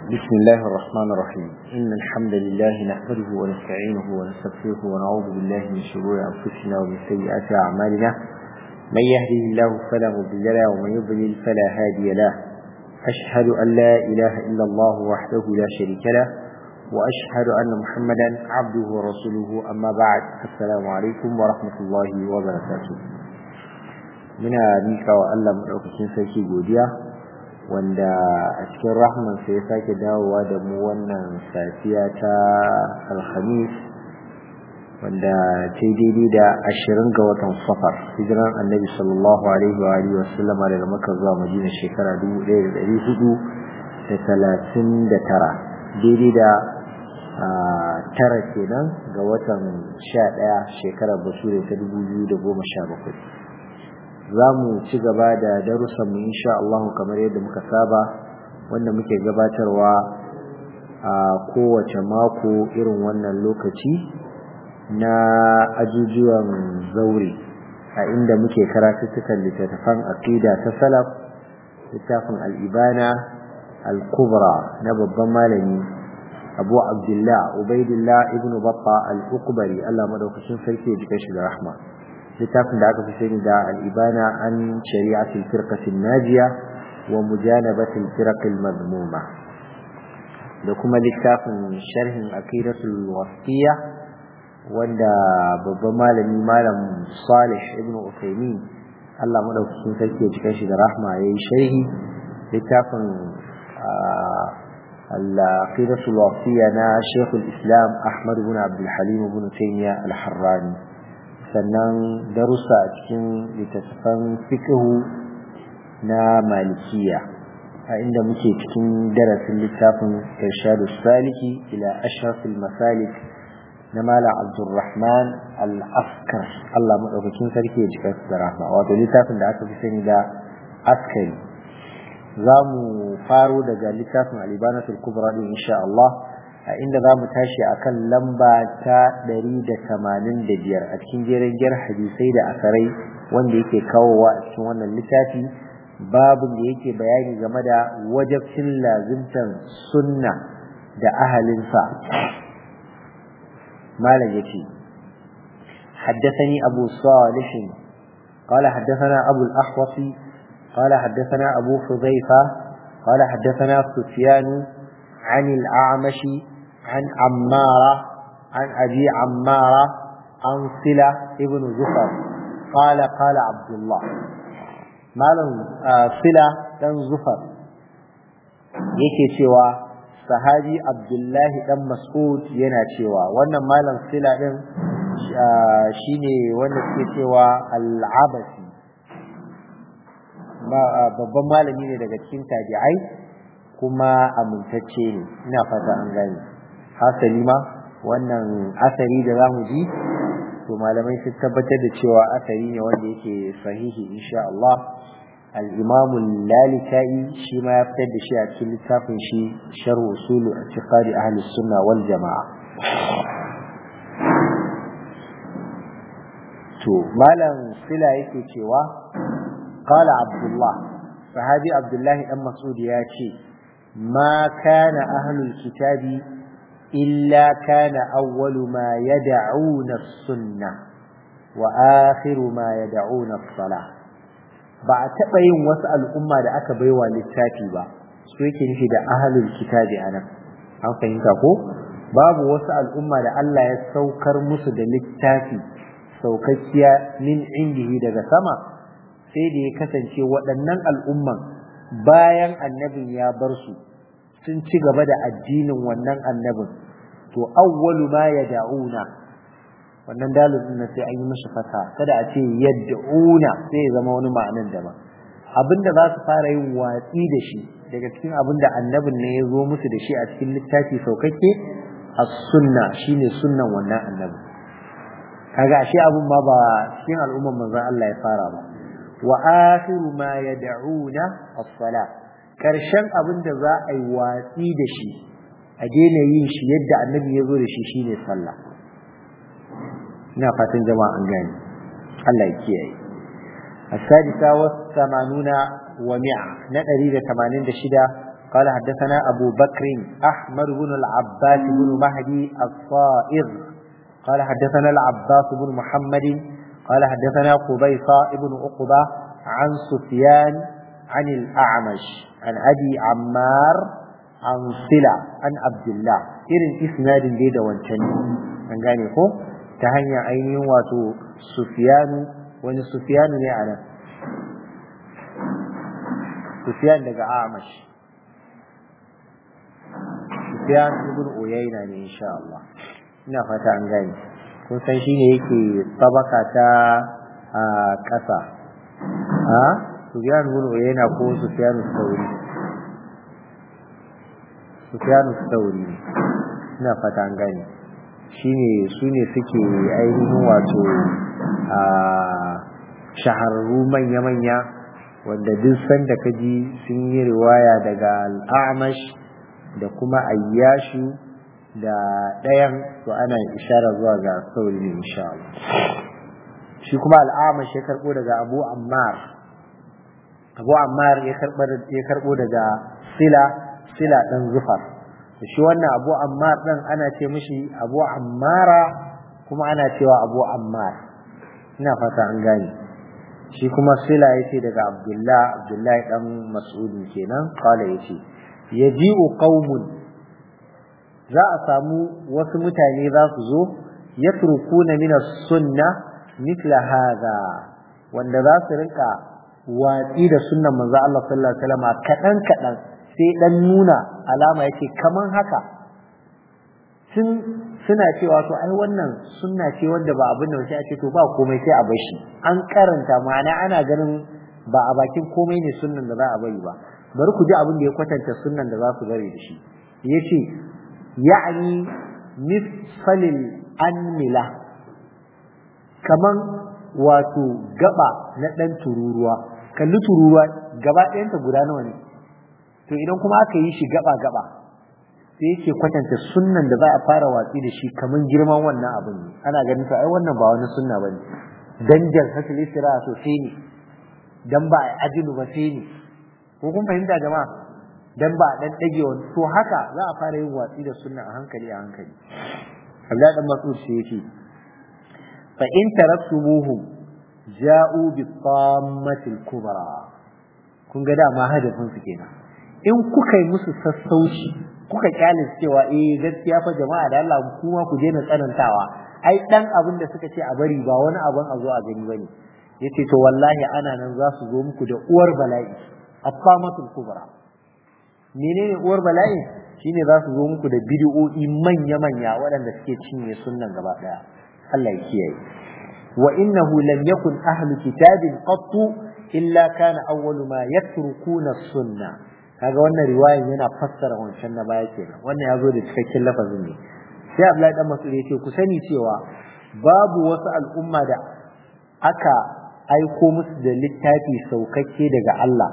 بسم الله الرحمن الرحيم إن الحمد لله نحمده ونستعينه ونستغفره ونعوذ بالله من شرور أنفسنا ومن سيئات أعمالنا من يهده الله فلا مضل له ومن يضلل فلا هادي له أشهد أن لا إله إلا الله وحده لا شريك له وأشهد أن محمدا عبده ورسوله أما بعد السلام عليكم ورحمة الله وبركاته من ميكا وألم أوكسين سيكي godiya wanda a cikin rahmansa ya sake dawowa da mu wannan safiya ta alhamis wanda ta yi daidai da ashirin ga watan safar hijiran annabi sallallahu alaihi wa alihi wa sallama daga maka zuwa madina shekara dubu ɗaya da ɗari hudu da talatin da tara daidai da tara kenan ga watan sha ɗaya shekarar bature ta dubu biyu da goma sha bakwai za mu ci gaba da darussanmu insha Allah kamar yadda muka saba wanda muke gabatarwa a kowace mako irin wannan lokaci na ajujuwan zaure a inda muke karatuttukan littattafan aqida ta salaf littafin al-ibana al-kubra na babban malami abu abdullah ubaidillah ibnu batta al-uqbari Allah madaukakin sarki ya jika shi da rahma littafin da aka fi sani da al'ibana an shari'atul firqatin najiya wa mujanabatul firqil madmuma da kuma littafin sharhin aqidatul wasiya wanda babban malami malam Salih ibn Uthaymeen Allah madaukakin sarki ya cika shi da rahma yayi sharhi littafin العقيدة الوصية نا شيخ الإسلام أحمد بن عبد الحليم بن تيمية الحراني sannan darussa a cikin littattafan fiqhu na malikiya a inda muke cikin darasin littafin irshadu saliki ila ashrafil masalik na mala abdurrahman al-askar Allah madaukakin sarki ya jika da rahma wato littafin da aka fi sani da askari za mu faro daga littafin alibanatul kubra din insha Allah a inda za mu tashi a kan lamba ta ɗari da tamanin da biyar a cikin jerin gyar hadisai da asarai wanda yake kawowa a cikin wannan littafi babin da yake bayani game da wajabcin lazimtan sunna da ahalinsa malam ya ce حدثني أبو صالح قال حدثنا أبو الأحوص قال حدثنا أبو حذيفة قال حدثنا سفيان عن الأعمش عن عمارة عن أبي عمارة عن صلة ابن زفر قال قال عبد الله مالا صلة بن زفر yake cewa sahabi abdullahi dan mas'ud yana cewa wannan malam sila din shine wanda suke cewa al-abasi babban malami ne daga cikin tabi'ai kuma amintacce ne ina fata an gane hasali ma wannan asari da zamu ji to malamai sun tabbatar da cewa asari ne wanda yake sahihi insha Allah al-Imam al-Lalikai shi ma ya fitar da shi a cikin littafin shi Sharh Usul I'tiqad Ahli Sunna wal Jama'a to malam sila yake cewa qala Abdullah sahabi Abdullah dan Mas'ud ya ce ما كان أهل الكتاب إلا كان أول ما يدعون السنة وآخر ما يدعون الصلاة ba a taɓa yin wasu al'umma da aka baiwa littafi ba su yake nufi da ahalul kitabi a nan an fahimta ko babu wasu al'umma da Allah ya saukar musu da littafi saukakkiya min indihi daga sama sai da ya kasance waɗannan al'umman bayan annabin ya bar su sun ci gaba da addinin wannan annabin to awwalu ma yad'una wannan dalilin na sai an yi mishi fata kada a ce yad'una sai ya zama wani ma'anan daban abinda za su fara yin watsi da shi daga cikin abinda annabin ne ya zo musu da shi a cikin littafi saukakke as-sunna shine sunnan wannan annabi kaga ashe abun ma ba cikin al'umman manzon Allah ya fara ba wa akhiru ma yad'una as-salah karshen abin da za a yi watsi da shi a daina yin shi yadda annabi ya zo da shi shine sallah ina fatan jama'a an gane Allah ya kiyaye السادسة والثمانون ومئة نقري ثمانين دشدة قال حدثنا أبو بكر أحمد بن العباس بن مهدي الصائغ قال حدثنا العباس بن محمد قال حدثنا قبيصة بن عقبة عن سفيان عن الأعمش عن أبي عمار عن صلة عن عبد الله إذن إسناد ديدا وانتني an gane ko ta hanyar ainihin wato sufiyanu wani sufiyanu ne a nan sufiyan daga amash sufiyan ibn uyayna ne insha Allah ina fata an gane kun san shi ne yake tabaka ta a ƙasa ha sufiyan ibn uyayna ko sufiyan sauri sufiyan sauri ina fata an gane shine su ne suke ainihin wato a shahararru manya-manya wanda duk sanda ka ji sun yi riwaya daga al'amash da kuma ayyashu da ɗayan to ana ishara zuwa ga sauri ne insha Allah shi kuma al'amash ya karɓo daga abu ammar abu ammar ya karɓo daga sila sila ɗan zufar shi wannan abu ammar ɗin ana ce mishi abu ammara kuma ana cewa abu ammar ina fata an gane shi kuma sila yace daga abdullah abdullahi dan mas'ud kenan kala yace yaji'u qaumun za a samu wasu mutane za su zo yatrukuna min as-sunna mithla hadha wanda za su rinka watsi da sunnan manzo Allah sallallahu alaihi wasallam kadan kadan sai dan nuna alama yake kaman haka sun suna cewa to ai wannan sunna ce wanda ba abin da wace ake to ba komai sai a bashi an karanta ma'ana ana ganin ba a bakin komai ne sunnan da za a bari ba bari ku ji abin da ya kwatanta sunnan da za su bari da shi yace ya'ni mifsalil anmila kaman wato gaba na dan tururuwa kalli tururuwa gaba ɗayanta guda nawa ne to idan kuma aka yi shi gaba gaba sai yake kwatanta sunnan da za a fara watsi da shi kamar girman wannan abin ne ana ganin to ai wannan ba wani sunna bane dan jan hasil istira so sai ne dan ba ajilu ba sai ne ko kun fahimta jama'a dan ba dan dage wani to haka za a fara yin watsi da sunna a hankali a hankali Abdullahi dan Mas'ud sai yake fa in taraktumuhum ja'u bi tammatil kubra kun ga dama hadafin su kenan in kuka yi musu sassauci kuka kyale cewa eh gaskiya fa jama'a da Allah kuma ku daina tsanantawa ai dan abin da suka ce a bari ba wani abin a zo a gani bane yace to wallahi ana nan za su zo muku da uwar bala'i affamatul kubra menene uwar bala'i shine za su zo muku da bid'o'i manya manya waɗanda suke cinye sunnan gaba daya Allah ya kiyaye wa innahu lam yakun ahlu kitabin qattu illa kana awwalu ma yatrukuna sunnah kaga wannan riwayan yana fassara wancan na baya kenan wannan ya zo da cikakken lafazin ne sai Abdullahi dan Mas'ud yace ku sani cewa babu wasu al'umma da aka aiko musu da littafi saukakke daga Allah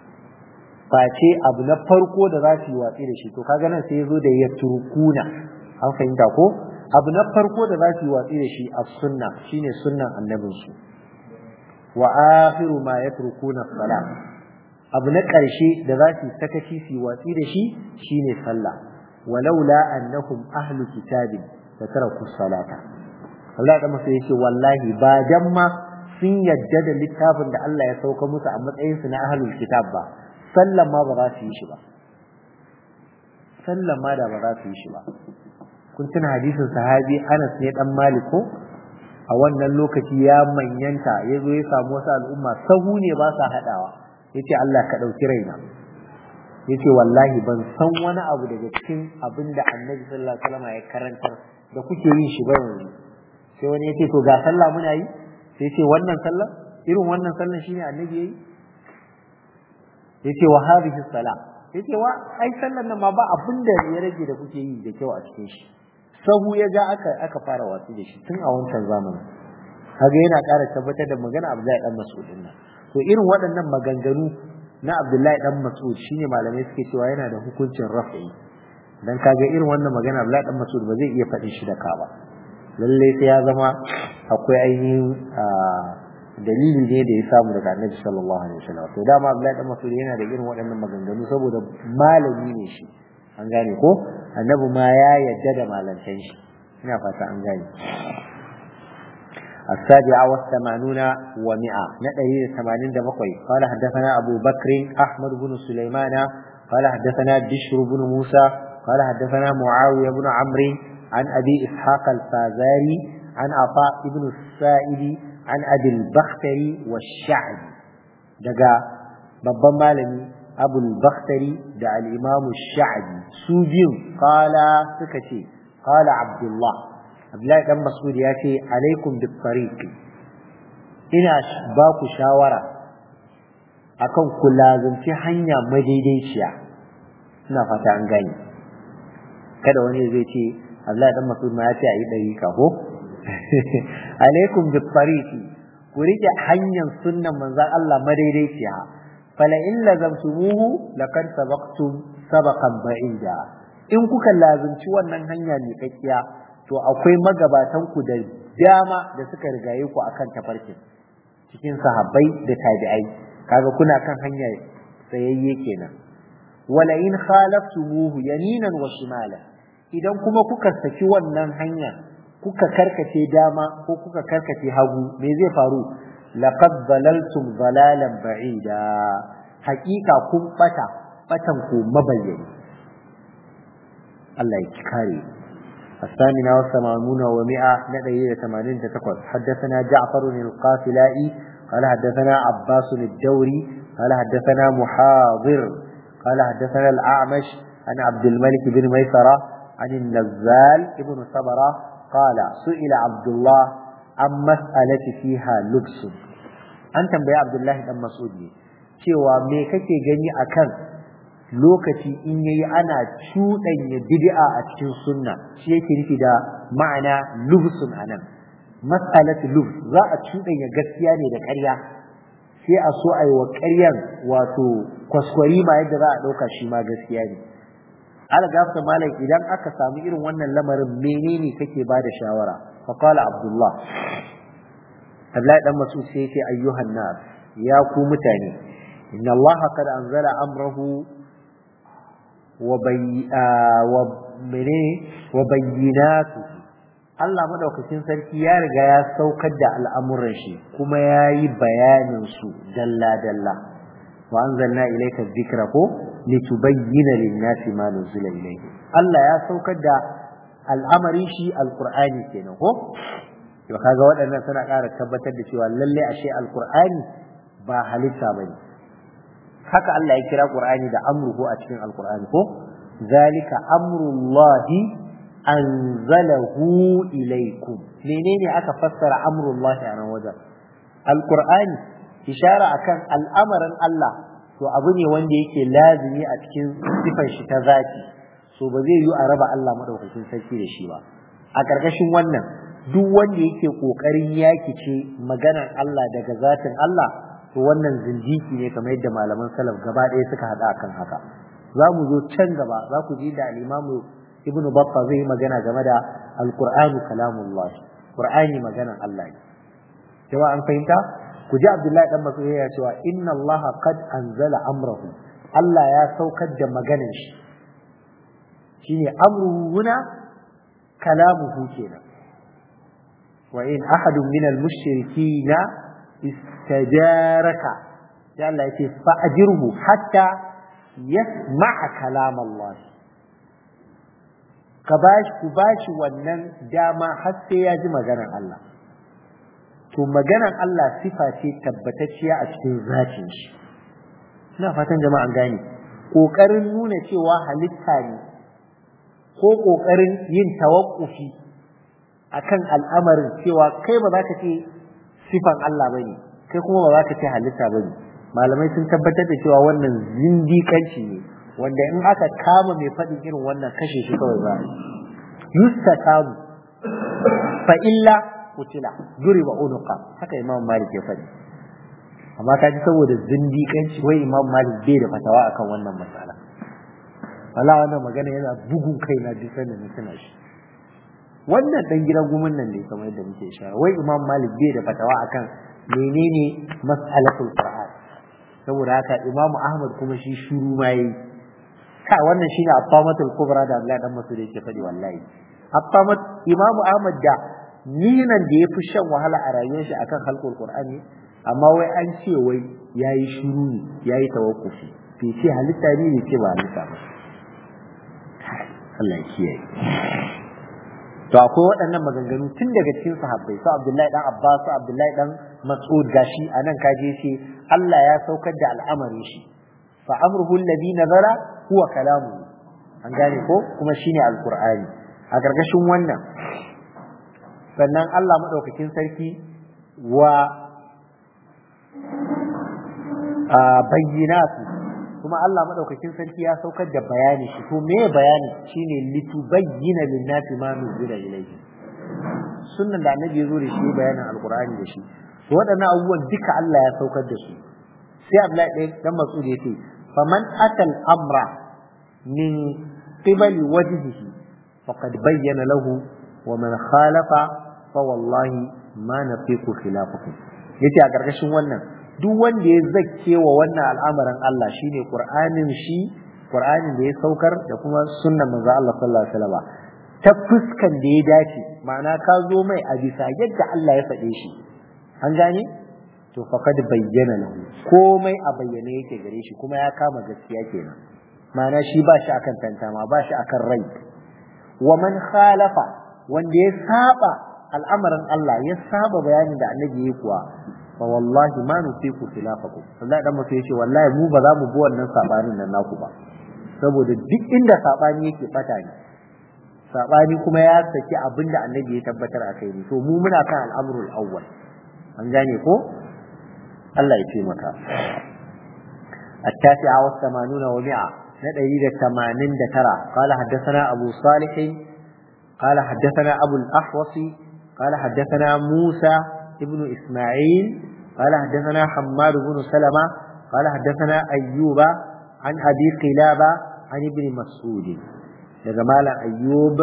face abu na farko da za su yi watsi da shi to kaga nan sai ya zo da ya turkuna an fahimta ko abu na farko da za su yi watsi da shi a sunna shine sunnan annabinsu wa akhiru ma yatrukuna salat abu na ƙarshe da za su sakaci su watsi da shi shine sallah walaula annahum ahlu kitabin da taraku salata Allah da masa yace wallahi ba dan ma sun yadda da littafin da Allah ya sauka musu a matsayin su na ahlul kitab ba sallan ma ba za su yi shi ba sallan ma da ba za su yi shi ba kun tuna hadisin sahabi Anas ne dan Maliko a wannan lokaci ya manyanta ya zo ya samu wasu al'umma sahu ne ba sa haɗawa yace Allah ka ɗauki raina yace wallahi ban san wani abu daga cikin abin da annabi sallallahu alaihi wasallam ya karantar da kuke yin shi ba yanzu sai wani yace to ga sallah muna yi sai yace wannan sallah irin wannan sallah shine annabi yayi yace wa hadhihi salah yace wa ai sallan nan ma ba abin da ya rage da kuke yi da kyau a cikin shi sahu ya ga aka aka fara watsi da shi tun a wancan zamanin kaga yana ƙara tabbatar da magana Abdullahi dan Mas'ud nan to irin waɗannan maganganu na Abdullahi dan Mas'ud shine malamai suke cewa yana da hukuncin raf'i dan kaga irin wannan magana Abdullahi dan Mas'ud ba zai iya faɗin shi da ka ba lalle sai ya zama akwai ainihin dalili ne da ya samu daga annabi sallallahu alaihi wasallam to dama Abdullahi dan Mas'ud yana da irin waɗannan maganganu saboda malami ne shi an gane ko annabi ma ya yadda da malantan shi ina fata an gane السابعة والثمانون ومئة نتهي ثمانين دمقوي قال حدثنا أبو بكر أحمد بن سليمان قال حدثنا بشر بن موسى قال حدثنا معاوية بن عمرو عن أبي إسحاق الفازاري عن عطاء بن السائب عن أبي البختري والشعبي دقا babban malami abul bakhtari da al-imam sha'bi su biyu qala suka ce qala abdullah abdullahi dan mas'ud ya ce alaikum bit tariq ina ba ku shawara akan ku lazumci hanya madaidaiciya ina fata an gani kada wani zai ce abdullahi dan mas'ud ma ya ce ayi dariqa ko alaikum bit tariq ku rike hanyar sunnan manzon Allah madaidaiciya fala in lazamtumuhu laqad sabaqtum sabaqan ba'ida in kuka lazumci wannan hanya ne kakkiya to akwai magabatan ku da dama da suka rigaye ku akan tafarkin cikin sahabbai da tabi'ai kaga kuna kan hanya tsayayye kenan wala in khalaftumuhu yaminan wa shimala idan kuma kuka saki wannan hanya kuka karkace dama ko kuka karkace hagu me zai faru laqad dalaltum dalalan ba'ida haqiqa kun bata batan ku mabayyani Allah ya kare الثامنة والثمانون ومئة ندعي ثمانين تتقل حدثنا جعفر القافلائي قال حدثنا عباس الدوري قال حدثنا محاضر قال حدثنا الأعمش عن عبد الملك بن ميسرة عن النزال ابن صبرة قال سئل عبد الله عن مسألة فيها لبس أنت بيا عبد الله بن مسعود cewa me kake gani akan lokaci in yayi ana cuɗanya bid'a a cikin sunna shi yake nufi da ma'ana lubsun anan mas'alatu lubs za a cuɗanya gaskiya ne da ƙarya sai a so a yi wa ƙaryan wato kwaskwari ma yadda za a ɗauka shi ma gaskiya ne algafta malam idan aka samu irin wannan lamarin menene kake ba da shawara fa qala abdullah Abdullahi dan Mas'ud sai yace ayyuhan nas ya ku mutane inna Allah qad anzala amrahu wa bay wa mene wa bayyinatu Allah madaukakin sarki ya riga ya saukar da al'amuran shi kuma yayi bayanin su dalla dalla wa anzalna ilayka dhikra ko litubayyana lin-nasi ma nuzila ilayhi Allah ya saukar da al'amari shi alqur'ani kenan ko to kaga waɗannan suna ƙara tabbatar da cewa lalle ashe alqur'ani ba halitta bane haka Allah ya kira qur'ani da amruhu a cikin alqur'ani ko zalika amrullahi anzalahu ilaykum menene aka fassara amrullahi a nan wajen alqur'ani ishara akan al'amarin Allah to abu ne wanda yake lazimi a cikin sifar shi ta zati so ba zai yi a raba Allah madaukakin sarki da shi ba a ƙarƙashin wannan duk wanda yake ƙoƙarin yakice maganar Allah daga zatin Allah to wannan zindiki ne kamar yadda malaman salaf gaba ɗaya suka haɗa akan haka za mu zo can gaba za ku ji da al-imamu ibn Battah zai magana game da al-Qur'anu kalamullah Qur'ani maganar Allah ne jama'a an fahimta ku ji Abdullahi dan Mas'ud ya cewa inna Allah qad anzala amrahu Allah ya saukar da maganar shi shine amruhu huna kalamuhu kenan wa in ahadun min al-mushrikeen istajaraka ya Allah yace fa ajirhu hatta yasma'a kalam Allah ka bashi ku bashi wannan dama har sai ya ji maganar Allah to maganar Allah sifa ce tabbatacciya a cikin zatin shi ina fatan jama'an gane kokarin nuna cewa halitta ne ko kokarin yin tawakkufi akan al'amarin cewa kai ba za ka ce sifan Allah bane kai kuma ba za ka ce halitta bane malamai sun tabbatar da cewa wannan zindikanci ne wanda in aka kama mai faɗin irin wannan kashe shi kawai za a yi yustatabu fa illa kutila duriba unuqa haka imam malik ya faɗi amma ka ji saboda zindiƙanci wai imam malik bai da fatawa akan wannan matsala wala wannan magana yana bugun kai na duk sanda na tuna shi wannan dan gidan gumin nan ne kamar yadda muke ishara wai imam malik bai da fatawa akan menene mas'alatul qur'an saboda haka Imam Ahmad kuma shi shuru ma yi ka wannan shine affamatul kubra da Abdullahi dan Mas'ud yake faɗi wallahi affamat Imam Ahmad da ninan da yafi shan wahala a rayuwar shi akan halqul qur'ani amma wai an ce wai yayi shuru ne yayi tawakkufi bai ce halitta ne ne ce ba halitta ba Allah ya kiyaye to akwai waɗannan maganganu tun daga cikin sahabbai su Abdullahi dan Abbas su Abdullahi dan Mas'ud gashi anan kaje ce Allah ya saukar da al'amarin shi fa amruhu alladhi nazara huwa kalamu an gane ko kuma shine alqur'ani a gargashin wannan sannan Allah madaukakin sarki wa bayyinatu kuma Allah madaukakin sarki ya saukar da bayani shi to me bayani shine litubayyana lin-nasi ma nuzila ilayhi sunnan da annabi ya zo da shi bayanin alqur'ani da shi to waɗannan abubuwan duka Allah ya saukar da su sai Abdullahi ɗaya dan Mas'ud ya ce faman atal amra min qibali wajhihi faqad bayyana lahu wa man khalafa fa wallahi ma nafiqu khilafakum yace a gargashin wannan duk wanda ya zakke wa wannan al'amarin Allah shine Qur'anin shi Qur'anin da ya saukar da kuma sunnan manzo Allah sallallahu alaihi wasallam ta fuskan da ya dace ma'ana ka zo mai a bisa yadda Allah ya faɗe shi an gane to faqad bayyana lahu komai a bayyane yake gare shi kuma ya kama gaskiya kenan ma'ana shi ba shi akan tantama ba shi akan rai wa man khalafa wanda ya saba al'amarin Allah ya saba bayanin da annabi ya kuwa fa wallahi ma nufiku khilafakum wallahi dan mutum yace wallahi mu ba za mu bi wannan sabanin nan naku ba saboda duk inda sabani yake fata ne sabani kuma ya saki abinda annabi ya tabbatar a kai ne to mu muna kan al'amrul awwal an gane ko Allah ya ce maka التاسعة والثمانون ومئة ندري الثمانين دترى قال حدثنا أبو صالح قال حدثنا أبو الأحوص قال حدثنا موسى ابن إسماعيل قال حدثنا حماد بن سلمة قال حدثنا أيوب عن أبي قلابة عن ابن مسعود جمال أيوب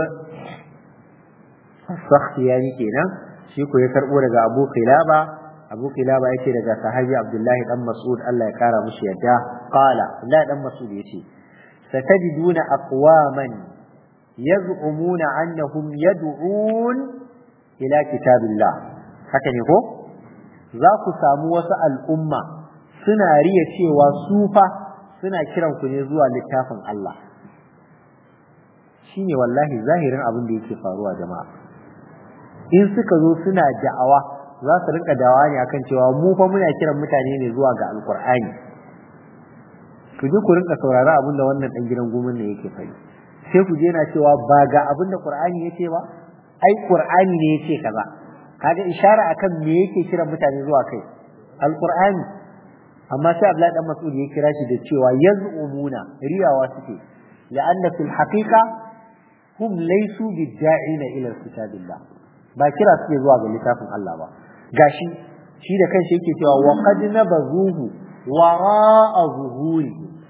السختياني كنا شيكو يكربو لغا أبو قلابة أبو قلابة يتي لغا صحابي عبد الله بن مسعود الله يكارى مشيدا قال لا بن مسعود يتي ستجدون أقواما يزعمون أنهم يدعون إلى كتاب الله haka ne ko za ku samu wasu al'umma suna riya cewa su fa suna kiran ku ne zuwa littafin Allah shine wallahi zahirin abin da yake faruwa jama'a in suka zo suna da'awa za su rinka da'awa ne akan cewa mu fa muna kiran mutane ne zuwa ga alkur'ani ku je ku rinka saurari abin da wannan dan gidan gumin ne yake faɗi sai ku je na cewa ba ga abin da qur'ani yake ba ai qur'ani ne yake kaza kaga ishara akan me yake kiran mutane zuwa kai alqur'ani amma sai Abdullahi dan Mas'ud ya kira shi da cewa yaz'umuna riyawa suke la'anna fil haqiqa hum laysu bid'a'ina ila kitabillah ba kira suke zuwa ga littafin Allah ba gashi shi da kanshi yake cewa wa qad nabazuhu wara'a zuhuri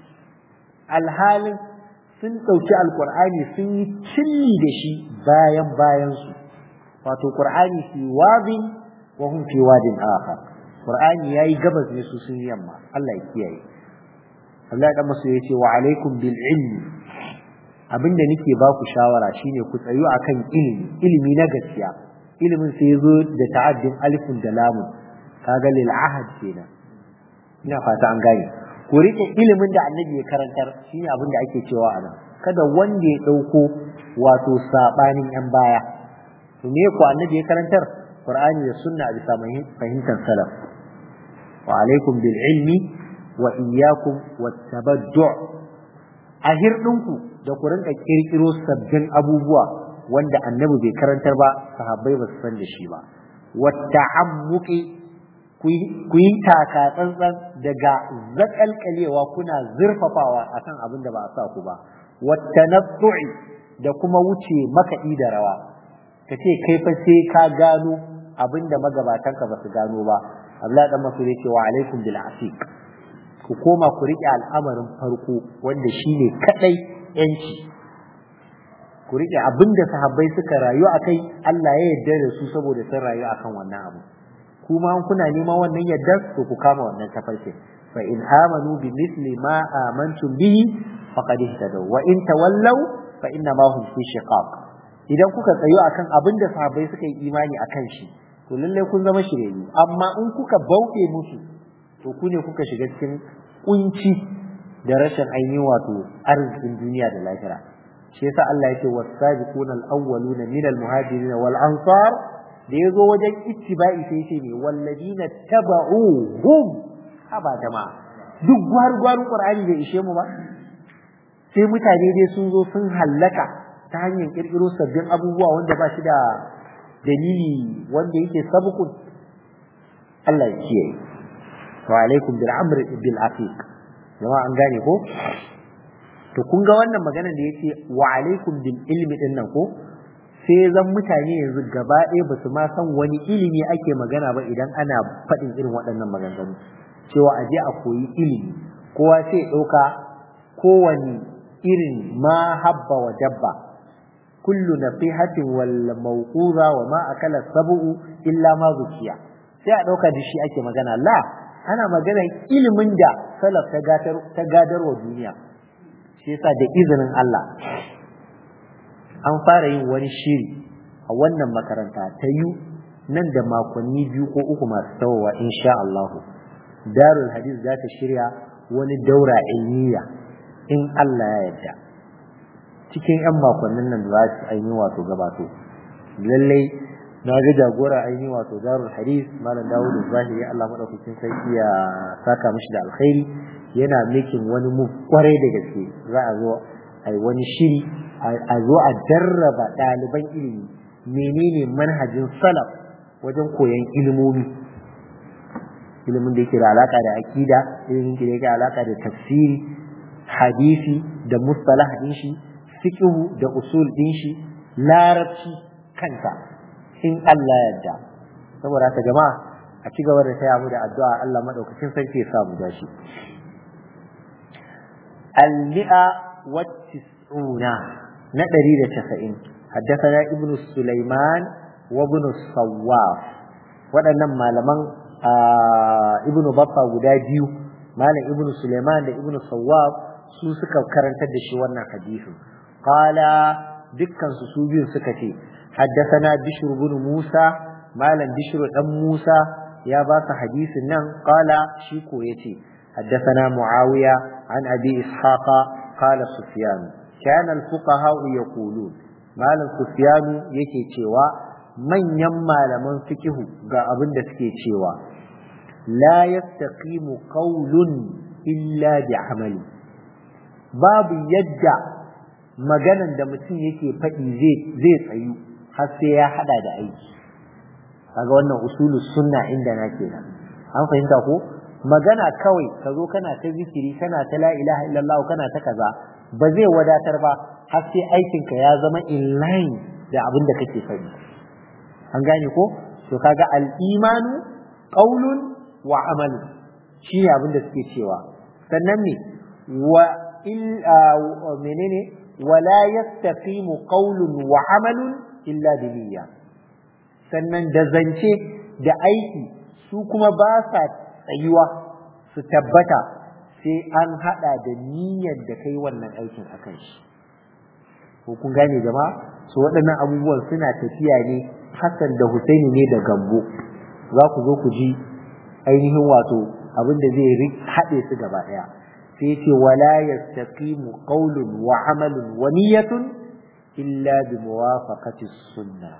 alhalin sun dauki alqur'ani sun yi cilli da shi bayan bayan su wato qur'ani fi wadin wa hum fi wadin akhar qur'ani yayi gabas ne su sun yamma Allah ya kiyaye Allah dan masu yace wa alaikum bil ilmi abinda nake ba ku shawara shine ku tsayu akan ilimi ilimi na gaskiya ilimin sai yazo da ta'addin alifun da lamun kaga lil ahad kenan ina fata an gane ku rike ilimin da annabi ya karantar shine abin da ake cewa a nan kada wanda ya dauko wato sabanin yan baya to me ku annabi ya karantar qur'ani da sunna bisa fahimtar salaf wa alaikum bil ilmi wa iyyakum wat tabaddu a hirdinku da ku rinka kirkiro sabbin abubuwa wanda annabi bai karantar ba sahabbai ba su san da shi ba wat ta'ammuqi ku yi taka tsantsan daga zakalkalewa kuna zurfafawa akan abin da ba a sa ku ba wat tanattu'i da kuma wuce makaɗi da rawa ka ce kai fa sai ka gano abinda magabatanka ba su gano ba Abdullahi dan Masud yake wa alaikum bil asiq ku koma ku rike al'amarin farko wanda shine kadai yanci ku rike abinda sahabbai suka rayu akai Allah ya yarda da su saboda sun rayu akan wannan abu kuma an kuna neman wannan yardar to ku kama wannan tafarkin fa in amanu bi misli ma amantum bihi faqad ihtadaw wa in tawallaw fa inna ma hum fi shiqaq idan kuka tsayo akan abin da sahabbai suka yi imani akan shi to lalle kun zama shiryayyu amma in kuka bauɗe musu to ku ne kuka shiga cikin kunci da rashin ainihin wato arzikin duniya da lahira shi yasa Allah yake was-sabiquna al-awwaluna min al-muhajirin wal ansar da yazo wajen ittiba'i sai yace ne walladina taba'uhum haba jama'a duk gwargwaru qur'ani bai ishe mu ba sai mutane dai sun zo sun hallaka ta hanyar kirkiro sabbin abubuwa wanda ba shi da dalili wanda yake sabukun Allah ya kiyaye wa alaikum bil amri bil afiq jama'a an gane ko to kun ga wannan magana da yace wa alaikum bil ilmi din nan ko sai zan mutane yanzu gaba ɗaya ba su ma san wani ilimi ake magana ba idan ana faɗin irin waɗannan maganganu cewa a je a koyi ilimi kowa sai ɗauka kowane irin ma habba wa dabba kullu nasihatin wal mawquza wa ma akala sab'u illa ma zukiya sai a ɗauka da shi ake magana la ana magana ilimin da salaf ta gadar ta gadar wa duniya shi yasa da izinin Allah an fara yin wani shiri a wannan makaranta ta yi nan da makonni biyu ko uku masu tawowa insha Allah darul hadith za ta shirya wani daura ilmiya in Allah ya yarda cikin yan makonnin nan za su aini wato gabato lallai na ga jagora aini wato darul hadith malam Dawud Zahiri Allah madaukakin sarki ya saka mishi da alkhairi yana making wani mu kwarai da gaske za a zo ai wani shiri a zo a jarraba ɗaliban ilimi menene manhajin salaf wajen koyon ilimomi ilimin da yake da alaka da akida ilimin da yake da alaka da tafsiri hadisi da mustalah din shi fiqhu da usul din shi larabci kanta in Allah yarda saboda haka jama'a a ci gaba da taya mu da addu'a Allah madaukakin sarki ya sa mu dashi al-mi'a wa tis'una na ɗari da casa'in haddasana ibn Sulaiman wa ibn Sawwaf waɗannan malaman ibn Baffa guda biyu malam ibn Sulaiman da ibn Sawwaf su suka karantar da shi wannan hadisi qala dukkan su su biyun suka ce haddasana Bishr ibn Musa malam Bishr dan Musa ya ba su hadisin nan qala shi ko yace haddasana Muawiya an Abi Ishaqa qala Sufyan كان الفقهاء يقولون malam Sufyanu yake cewa manyan malaman fikihu ga abin da suke cewa la yastaqimu qawlun illa bi amali babu yadda maganan da mutum yake faɗi zai zai tsayu har sai ya hada da aiki kaga wannan usulu sunna inda na kenan an fahimta ko magana kawai ka zo kana ta zikiri kana ta la ilaha illallah kana ta kaza ba zai wadatar ba har sai aikinka ya zama in line da abin da kake faɗi an gane ko to kaga al-imanu qaulun wa amalu shine abin da suke cewa sannan ne wa il menene wala yastaqimu qaulun wa amalun illa bi niyya sannan da zance da aiki su kuma ba sa tsayuwa su tabbata sai an hada da niyyar da kai wannan aikin akan shi ko kun gane jama'a su waɗannan abubuwan suna tafiya ne Hassan da Husaini ne da Gambo za ku zo ku ji ainihin wato abin da zai haɗe su gaba ɗaya sai ce wala yastaqimu qawlun wa amalun wa niyyatun illa bi muwafaqati sunnah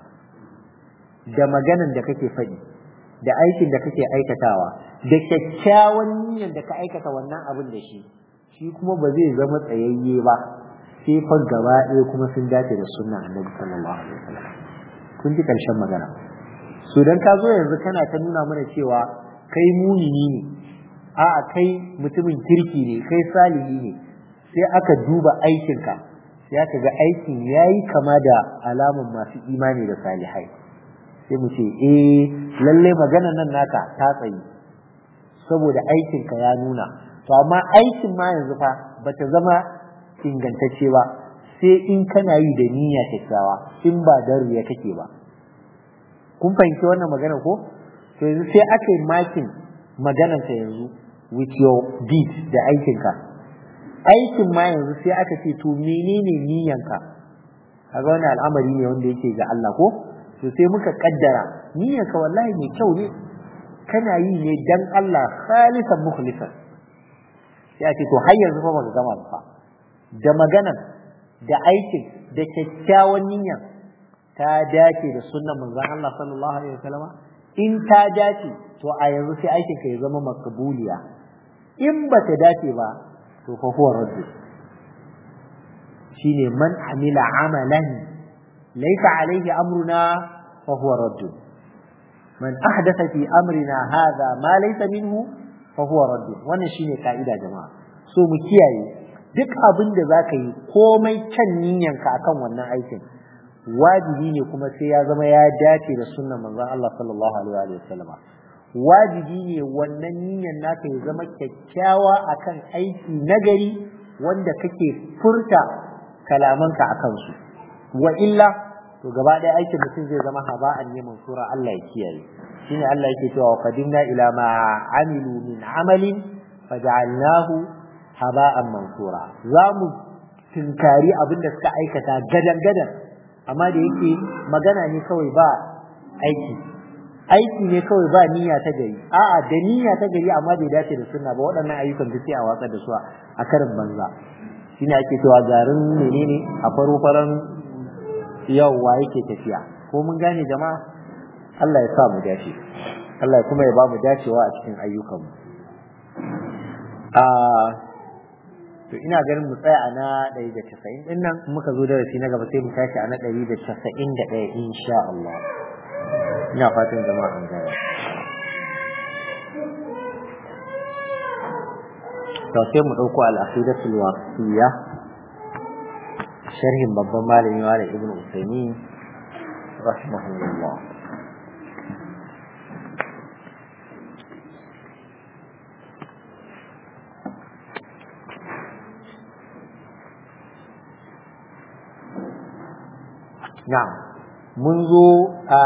da maganan da kake faɗi da aikin da kake aikatawa da kyakkyawan niyyar da ka aikata wannan abin da shi shi kuma ba zai zama tsayayye ba sai fa gaba ɗaya kuma sun dace da sunna annabi sallallahu alaihi wasallam kun ji karshen magana so dan ka zo yanzu kana ta nuna mana cewa kai mumini ne a'a kai mutumin kirki ne kai salihi ne sai aka duba aikinka sai aka ga aikin yayi kama da alaman masu imani da salihai sai mu ce eh lalle maganar nan naka ta tsayi saboda aikinka ya nuna to amma aikin ma yanzu fa bata zama ingantacce ba sai in kana yi da niyya kyakkyawa in ba da riya kake ba kun fahimci wannan magana ko to yanzu sai aka yi makin maganarka yanzu with your deed da aikinka aikin ma yanzu sai aka ce to menene niyyanka kaga wani al'amari ne wanda yake ga Allah ko to sai muka kaddara niyyanka wallahi mai kyau ne kana yi ne dan Allah khalisan mukhlisan sai a ce to har yanzu fa baka gama ba da maganan da aikin da kyakkyawan niyyan ta dace da sunnan manzon Allah sallallahu alaihi wasallam in ta dace to a yanzu sai aikin ka ya zama makbuliya in ba ta dace ba to fa huwa raddu shine man amila amalan laysa alaihi amruna fa huwa raddu man ahdatha fi amrina hadha ma laysa minhu fa huwa raddu wannan shine kaida jama'a so mu kiyaye duk abin da zaka yi komai kan niyyanka akan wannan aikin wajibi ne kuma sai ya zama ya dace da sunnan manzon Allah sallallahu alaihi wa sallama wajibi ne wannan niyyar naka ya zama kyakkyawa akan aiki nagari wanda kake furta kalamanka akan su wa illa to gaba ɗaya aikin mutum zai zama haba'an ne mansura Allah ya kiyaye shine Allah yake cewa wa qadimna ila ma amilu min amalin faj'alnahu haba'an mansura zamu tinkari abin da suka aikata gadan gadan amma da yake magana ne kawai ba aiki aiki ne kawai ba niyya ta gari a'a da niyya ta gari amma bai dace da sunna ba waɗannan ayyukan duk sai a watsar da su a karin banza shine ake cewa garin menene a faro faran yawwa yake tafiya ko mun gane jama'a Allah ya sa mu dace Allah kuma ya ba mu dacewa a cikin ayyukan mu a to ina ganin mu tsaya a na 190 din nan muka zo darasi na gaba sai mu tashi a na 191 insha Allah ina fatan jama'a an gaya to sai mu dauko al-aqidatul waqtiyya sharhin babban malami wa ibn Usaymin rahimahullah na'am mun zo a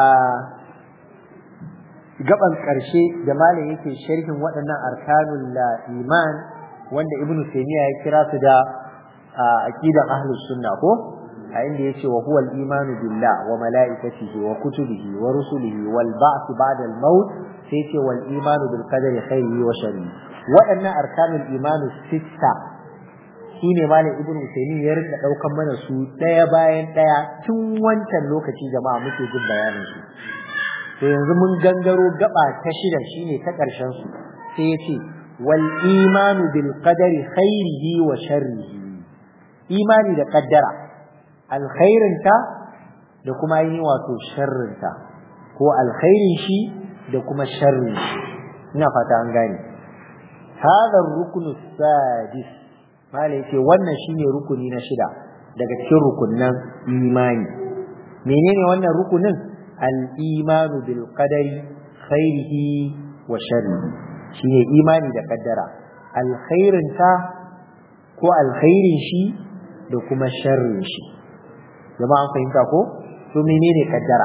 gaban ƙarshe da malam yake sharhin waɗannan arkanul iman wanda ibnu taymiya ya kira su da aqidan ahlus sunna ko a inda yace wa huwa al-iman billah wa malaikatihi wa kutubihi wa rusulihi wal ba'th ba'da al-maut sai yace wal iman bil qadari khairihi wa sharrihi waɗannan arkanul iman sitta shine malam ibnu taymiya ya rika daukan mana su ɗaya bayan ɗaya tun wancan lokaci jama'a muke jin bayanin su to yanzu mun gangaro gaba ta shida shine ta ƙarshen su sai yace wal imanu bil qadari khairihi wa sharrihi imani da kaddara alkhairinta da kuma yi wato sharrinta ko alkhairin shi da kuma sharrin shi ina fata an gane hadha rukunu sadis mala yace wannan shine rukuni na shida daga cikin rukunnan imani menene wannan rukunin al-imanu bil qadari khairihi wa sharrihi shine imani da kaddara alkhairinta ko alkhairin shi da kuma sharrin shi jama'an fahimta ko to menene kaddara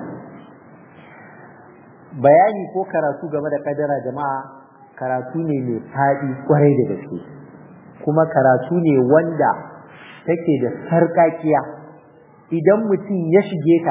bayani ko karatu game da kaddara jama'a karatu ne mai faɗi kwarai da gaske kuma karatu ne wanda take da sarƙaƙiya idan mutum ya shige ta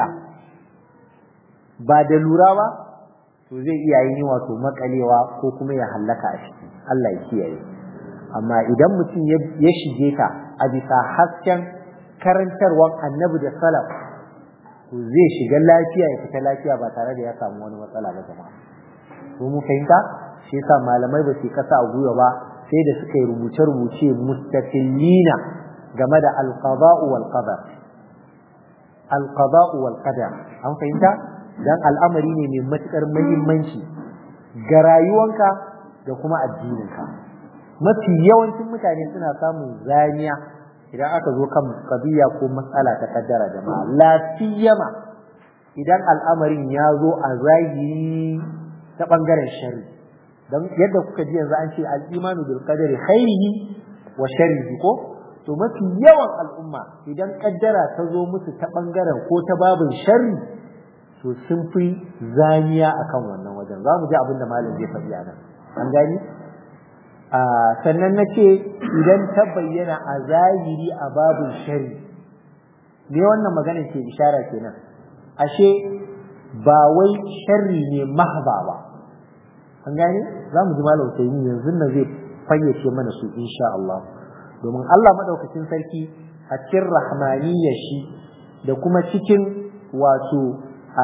ba da lura ba to zai iya yin wato makalewa ko kuma ya hallaka a ciki Allah ya kiyaye amma idan mutum ya shige ta a bisa hasken karantarwar annabi da salaf to zai shiga lafiya ya fita lafiya ba tare da ya samu wani matsala ba jama'a to mu fahimta shi yasa malamai ba su kasa a gwiwa ba sai da suka yi rubuce-rubuce mustaqillina game da alqada'u wal qadar alqada'u wal qadar an fahimta dan al'amari ne mai matukar muhimmanci ga rayuwanka da kuma addininka mafi yawancin mutane suna samun zaniya idan aka zo kan kabiya ko matsala ta kaddara jama'a lafiyama idan al'amarin ya zo a zahiri ta bangaren sharri dan yadda kuka ji yanzu an ce al-imanu bil qadari khairihi wa sharrihi ko to mafi yawan al'umma idan kaddara ta zo musu ta bangaren ko ta babin sharri to sun fi zaniya akan wannan wajen za mu ji abin da malam zai faɗi a nan an gani sannan na ce idan ta bayyana a zahiri a babin shari me wannan magana ke ishara kenan ashe ba wai sharri ne mahba ba an gani za mu ji malam sai yanzu na zai fayyace mana su insha Allah domin Allah madaukakin sarki a cikin rahmaniyyar shi da kuma cikin wato a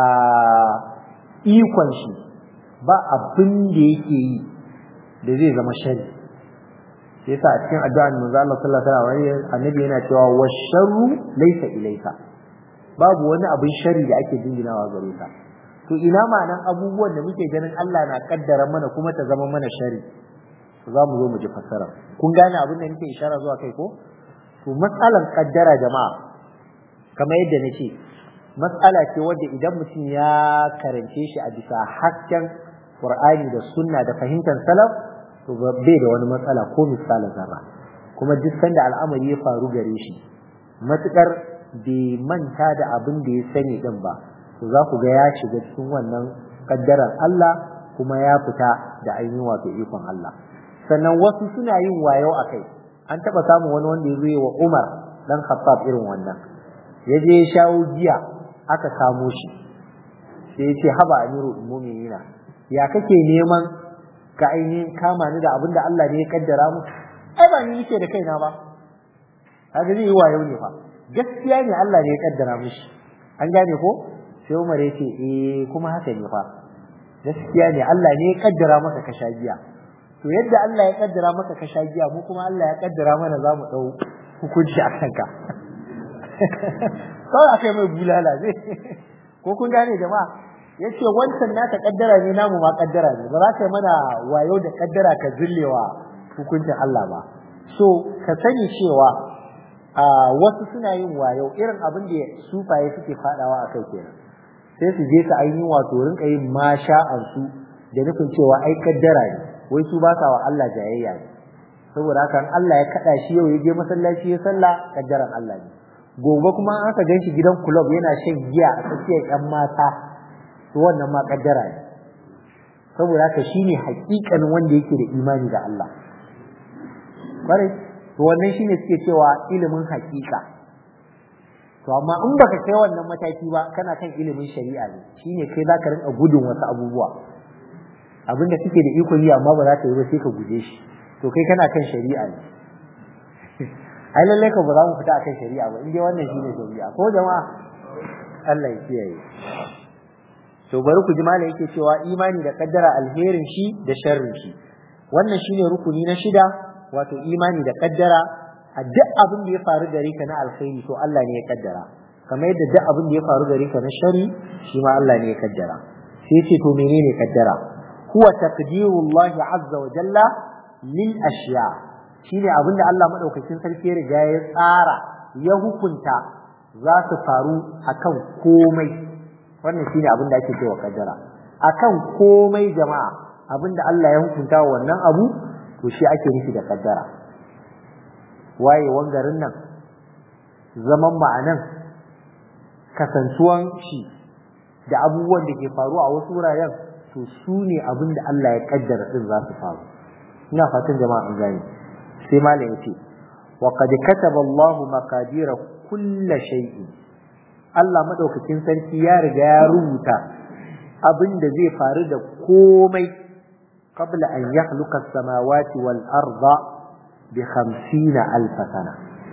ikon shi ba abin da yake yi da zai zama shari yasa a cikin addu'a manzo Allah sallallahu alaihi wasallam annabi yana cewa washarru laysa ilayka babu wani abin shari da ake jinginawa gare ka to ina ma'anan abubuwan da muke ganin Allah na kaddara mana kuma ta zama mana shari za mu zo mu ji fassara kun gane abin da nake ishara zuwa kai ko to matsalan kaddara jama'a kamar yadda nace matsala ce wadda idan mutum ya karance shi a bisa hasken Qur'ani da sunna da fahimtar salaf to bai da wani matsala ko misalin zarra kuma duk sanda al'amari ya faru gare shi matukar bai manta da abin da ya sani din ba to za ku ga ya shiga cikin wannan kaddarar Allah kuma ya fita da ainihin wato ikon Allah sannan wasu suna yin wayo a kai an taɓa samun wani wanda ya zo wa Umar dan Khattab irin wannan ya je ya shawo giya aka kamo shi sai ya ce haba amiru mu'minina ya kake neman ka ainihin kama ni da abin da Allah ne ya kaddara mu ai ba ni nake da kaina ba kaga zai yi wayo ne fa gaskiya ne Allah ne ya kaddara mishi an gane ko sai Umar ya ce eh kuma haka ne fa gaskiya ne Allah ne ya kaddara maka ka sha giya to yadda Allah ya kaddara maka ka sha giya mu kuma Allah ya kaddara mana za mu dau hukunci a kanka kawai aka yi mai bulala zai ko kun gane jama'a ya ce wancan naka kaddara ne namu ma kaddara ne ba za ka yi mana wayo da kaddara ka zillewa hukuncin Allah ba so ka sani cewa a wasu suna yin wayo irin abin da sufaye suke fadawa a kai kenan sai su je su ainihin wato rinka yin masha'ansu da nufin cewa ai kaddara ne wai su ba sa wa Allah jayayya ne saboda haka Allah ya kada shi yau ya je masallaci ya sallah kaddaran Allah ne gobe kuma aka gan shi gidan club yana shan giya a tsakiyar yan mata to wannan ma kaddara ne saboda haka shine hakikanin wanda yake da imani da Allah kwarai to wannan shine suke cewa ilimin hakika to amma in baka kai wannan mataki ba kana kan ilimin shari'a ne shine kai zaka rinka gudun wasu abubuwa abinda kake da iko yi amma ba za ka yi ba sai ka guje shi to kai kana kan shari'a ne ai lallai ka ba za mu fita akan shari'a ba indai wannan shine shari'a ko jama'a Allah ya kiyaye to bari ku ji malai yake cewa imani da kaddara alherin shi da sharrin shi wannan shine rukuni na shida wato imani da kaddara a duk abin da ya faru gare ka na alkhairi to Allah ne ya kaddara kamar yadda duk abin da ya faru gare ka na shari shi ma Allah ne ya kaddara sai ce to menene kaddara huwa taqdirullahi azza wa jalla lil ashiya shine abin da Allah madaukakin sarki ya riga ya tsara ya hukunta za su faru akan komai wannan shine abin da ake cewa kaddara akan komai jama'a abin da Allah ya hukunta wa wannan abu to shi ake nufi da kaddara wayewan garin nan zaman ma'anan kasantuwan shi da abubuwan da ke faru a wasu wuraren to su ne abin da Allah ya kaddara din za su faru ina fatan jama'a an gane sai malam yace wa qad kataba Allah maqadir kulli shay'in Allah madaukakin sarki ya riga ya rubuta abin da zai faru da komai qabla an yakhluqa as-samawati wal arda bi 50 alf sana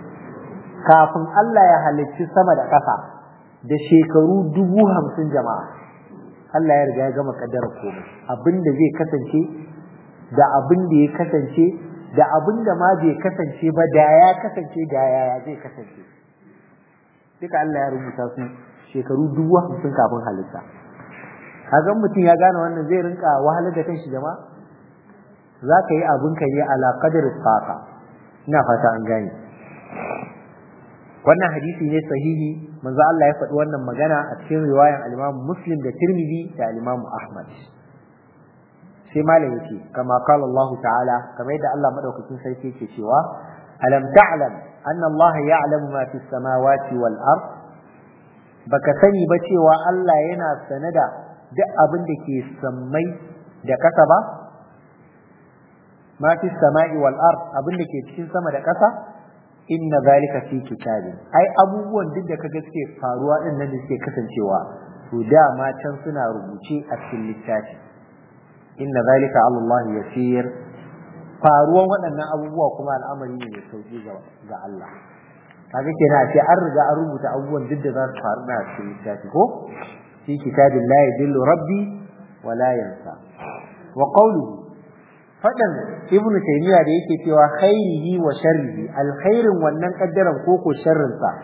kafin Allah ya halicci sama da ƙasa da shekaru dubu hamsin jama'a Allah ya riga ya gama kaddara komai abin da zai kasance da abin da ya kasance da abin da ma bai kasance ba da ya kasance da yaya zai kasance duka Allah ya rubuta su shekaru dubu hamsin kafin halitta kaga mutum ya gane wannan zai rinka wahalar da kanshi jama'a za ka yi abin ka ne ala qadar faqa ina fata an gane wannan hadisi ne sahihi manzo Allah ya faɗi wannan magana a cikin riwayan al-Imam Muslim da Tirmidhi da al-Imam Ahmad sai malam yake kama qala Allah ta'ala kamar yadda Allah madaukakin sarki yake cewa alam ta'lam anna Allah ya'lamu ma fi samawati wal ard baka sani ba cewa Allah yana sane da duk abin da ke sammai da ƙasa ba ma fi sama'i wal ard abin da ke cikin sama da ƙasa inna zalika fi kitabin ai abubuwan duk da kaga suke faruwa din nan da suke kasancewa to dama can suna rubuce a cikin littafi inna zalika ala Allah yasir faruwan waɗannan abubuwa kuma al'amari ne mai sauki ga Allah kaga kenan a ce an riga an rubuta abubuwan duk da za su faru na cikin littafi ko fi kitabin la yadillu rabbi wa la yansa wa qawluhu fadan ibnu taymiya da yake cewa khairihi wa sharrihi alkhairin wannan kaddaran ko ko sharrin sa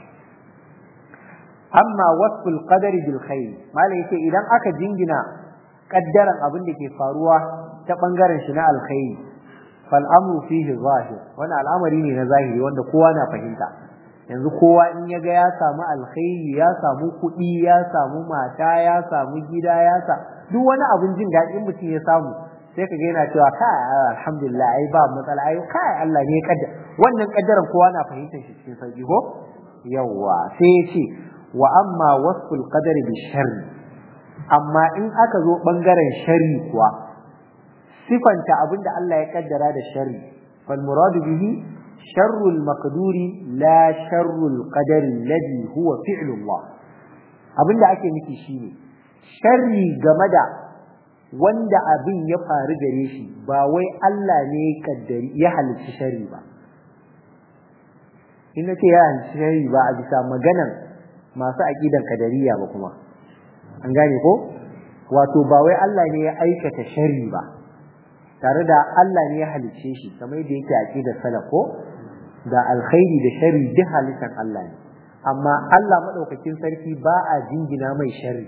amma wasful qadari bil khair malai yake idan aka jingina kaddaran abin da ke faruwa ta bangaren shi na alkhairi fal amru fihi zahir wannan al'amari ne na zahiri wanda kowa na fahimta yanzu kowa in ya ga ya samu alkhairi ya samu kuɗi ya samu mata ya samu gida ya sa duk wani abin jin daɗi in mutum ya samu sai ka ga yana cewa kai alhamdulillah ai ba matsala ai kai Allah ne ya kaddara wannan kaddaran kowa na fahimtar shi cikin sauki ko yawa sai ya ce wa amma wasful qadari bi sharri amma in aka zo bangaren sharri kuwa sifanta abinda Allah ya kaddara da sharri fal muradu bihi sharrul maqduri la sharrul qadari alladhi huwa fi'lu Allah abinda ake nufi shine sharri game da wanda abin ya faru gare shi ba wai Allah ne ya kaddari ya halicci sharri ba in nace ya halicci sharri ba a bisa maganan masu aqidan kadariya ba kuma an gane ko wato ba wai Allah ne ya aikata sharri ba tare da Allah ne ya halicce shi kamar yadda yake aqidar salaf ko da alkhairi da sharri duk halittar Allah ne amma Allah madaukakin sarki ba a jingina mai sharri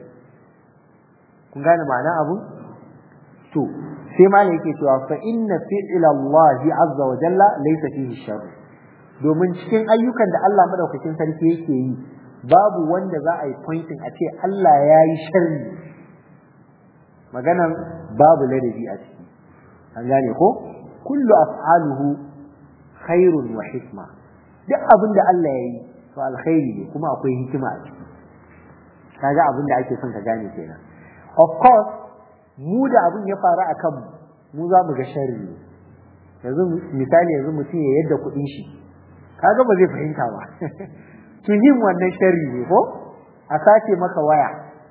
kun gane ma'ana abu to sai ma yake cewa fa inna fi'la Allah azza wa jalla laysa fihi sharr domin cikin ayyukan da Allah madaukakin sarki yake yi babu wanda za a yi pointing a ce Allah ya yi sharri maganan babu ladabi a ciki an gane ko kullu af'aluhu khairun wa hikma duk abin da Allah ya yi to alkhairi ne kuma akwai hikima a ciki kaga abin da ake son ka gane kenan of course mu da abin ya faru a kanmu mu za mu ga sharri ne yanzu misali yanzu mutum ya yadda kuɗin shi kaga ba zai fahimta ba yin wannan sharri ne ko a sace maka waya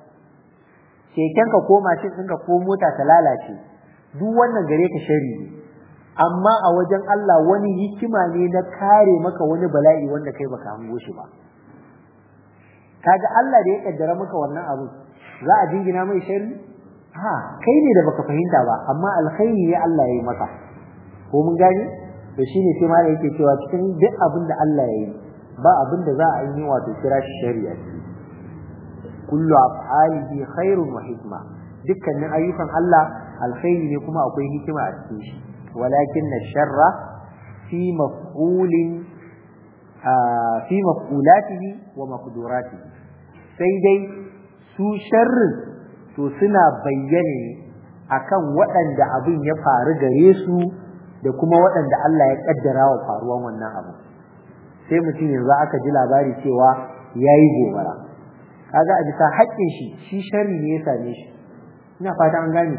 keken ka ko mashin ɗinka ko mota ta lalace duk wannan gare ka sharri ne amma a wajen Allah wani hikima ne na kare maka wani bala'i wanda kai baka hango shi ba kaga Allah da ya kaddara maka wannan abu za a jingina mai sharri ha kai ne da baka fahimta ba amma alkhairi ne Allah ya yi maka ko mun gane to shine sai ma yake cewa cikin duk abin da Allah ya yi ba abin da za a yi wato kira shi shari'a kullu af'alihi khairun wa hikma dukkanin ayyukan Allah alkhairi ne kuma akwai hikima a cikin shi walakin sharra fi maf'ulin fi maf'ulatihi wa maqduratihi sai dai su sharrin to suna bayyane akan waɗanda abin ya faru gare su da kuma waɗanda Allah ya kaddara wa faruwan wannan abu sai mutum yanzu aka ji labari cewa yayi gobara kaga a bisa haƙƙin shi shi sharri ne ya same shi ina fata an gane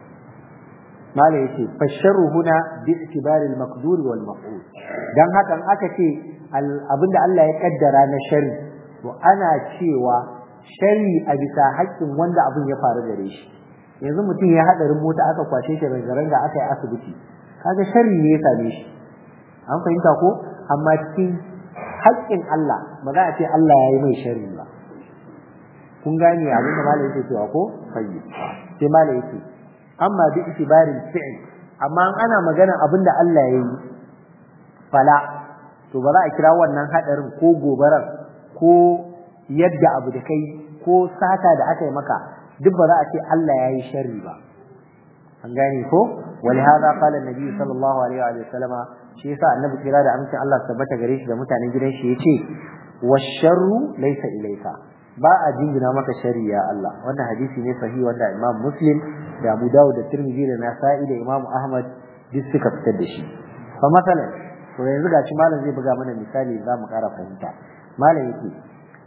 mala yace fasharru huna bi itibari al-maqdur wal maf'ul dan hakan aka ce abinda Allah ya kaddara na sharri to ana cewa sharri a bisa haƙƙin wanda abin ya faru gare shi yanzu mutum ya hadarin mota aka kwashe shi rangaranga aka yi asibiti kaga sharri ne ya same shi an fahimta ko amma cikin haƙƙin Allah ba za a ce Allah ya yi mai sharri ba kun gane abin da malai yake cewa ko fayyi sai malai yake amma bi itibarin fi'l amma ana magana abin da Allah ya yi fala to ba za a kira wannan hadarin ko gobarar ko yadda abu da kai ko sata da aka yi maka duk ba za a ce Allah ya yi sharri ba an gane ko ولهذا قال النبي صلى الله عليه وآله وسلم shi yasa annabi kira da amincin Allah tabbata gare shi da mutanen gidan shi yace washarru laysa ilayka ba a jingina maka shari ya Allah wannan hadisi ne sahihi wanda Imam Muslim da Abu Dawud da Tirmidhi da Nasa'i da Imam Ahmad duk suka fitar da shi fa masalan to yanzu gashi malam zai buga mana misali za mu kara fahimta malam yake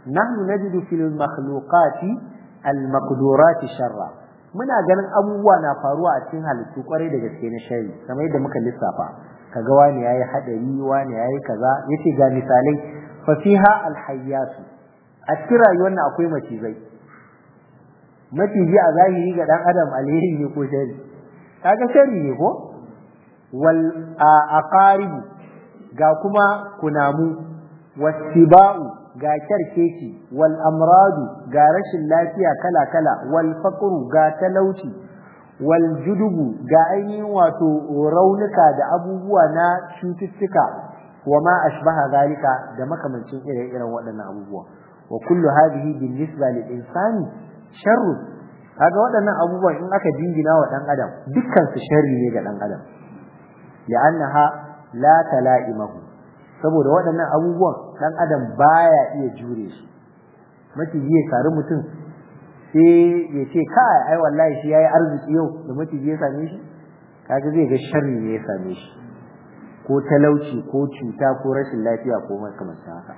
nahnu najidu fil makhluqati al maqdurati sharra muna ganin abubuwa na faruwa a cikin halittu kwarai da gaske na shari kamar yadda muka lissafa kaga wani yayi hadari wani yayi kaza yace ga misalai fa fiha al hayyatu a cikin rayuwar nan akwai macizai maciji a zahiri ga dan adam alheri ne ko shari kaga shari ne ko wal aqaribu ga kuma kunamu wasiba'u ga kyarkeci wal amradu ga rashin lafiya kala kala wal faqru ga talauci wal judubu ga ainihin wato raunuka da abubuwa na cututtuka wa ma ashbaha zalika da makamancin ire-iren waɗannan abubuwa wa kullu hadhihi bin nisba lil insani sharru kaga waɗannan abubuwan in aka dingina wa dan adam dukkan su sharri ne ga dan adam li'annaha la tala'imahu saboda waɗannan abubuwan dan adam baya iya jure su maciji ya kari mutum sai ya ce kai ai wallahi shi yayi arziki yau da maciji ya same shi kaga zai ga sharri ne ya same shi ko talauci ko cuta ko rashin lafiya ko makamantan haka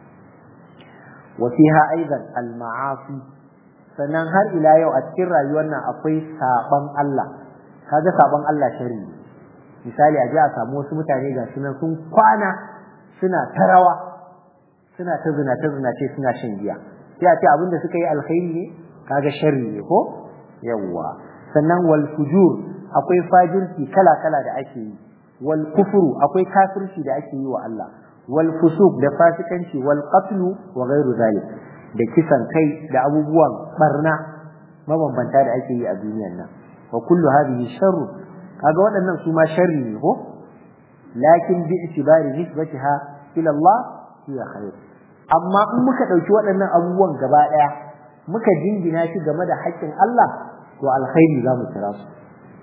wa fiha aidan al ma'asi sannan har ila yau a cikin rayuwar nan akwai saban Allah kaga saban Allah sharri ne misali a ji a samu wasu mutane ga nan sun kwana suna ta rawa suna ta zina ta zina ce suna shan giya sai a ce abinda suka yi alkhairi ne kaga sharri ne ko yawwa sannan wal fujur akwai fajirci kala kala da ake yi wal kufru akwai kafirci da ake yi wa Allah wal fusuq da fasikanci wal qatlu wa ghairu zalik da kisan kai da abubuwan barna mabambanta da ake yi a duniyar nan wa kullu hadhihi sharru kaga waɗannan su ma sharri ne ko lakin bi itibari nisbatiha ila Allah hiya khair amma in muka dauki waɗannan abubuwan gaba ɗaya muka jingina shi game da haƙƙin Allah to alkhairi za mu kira su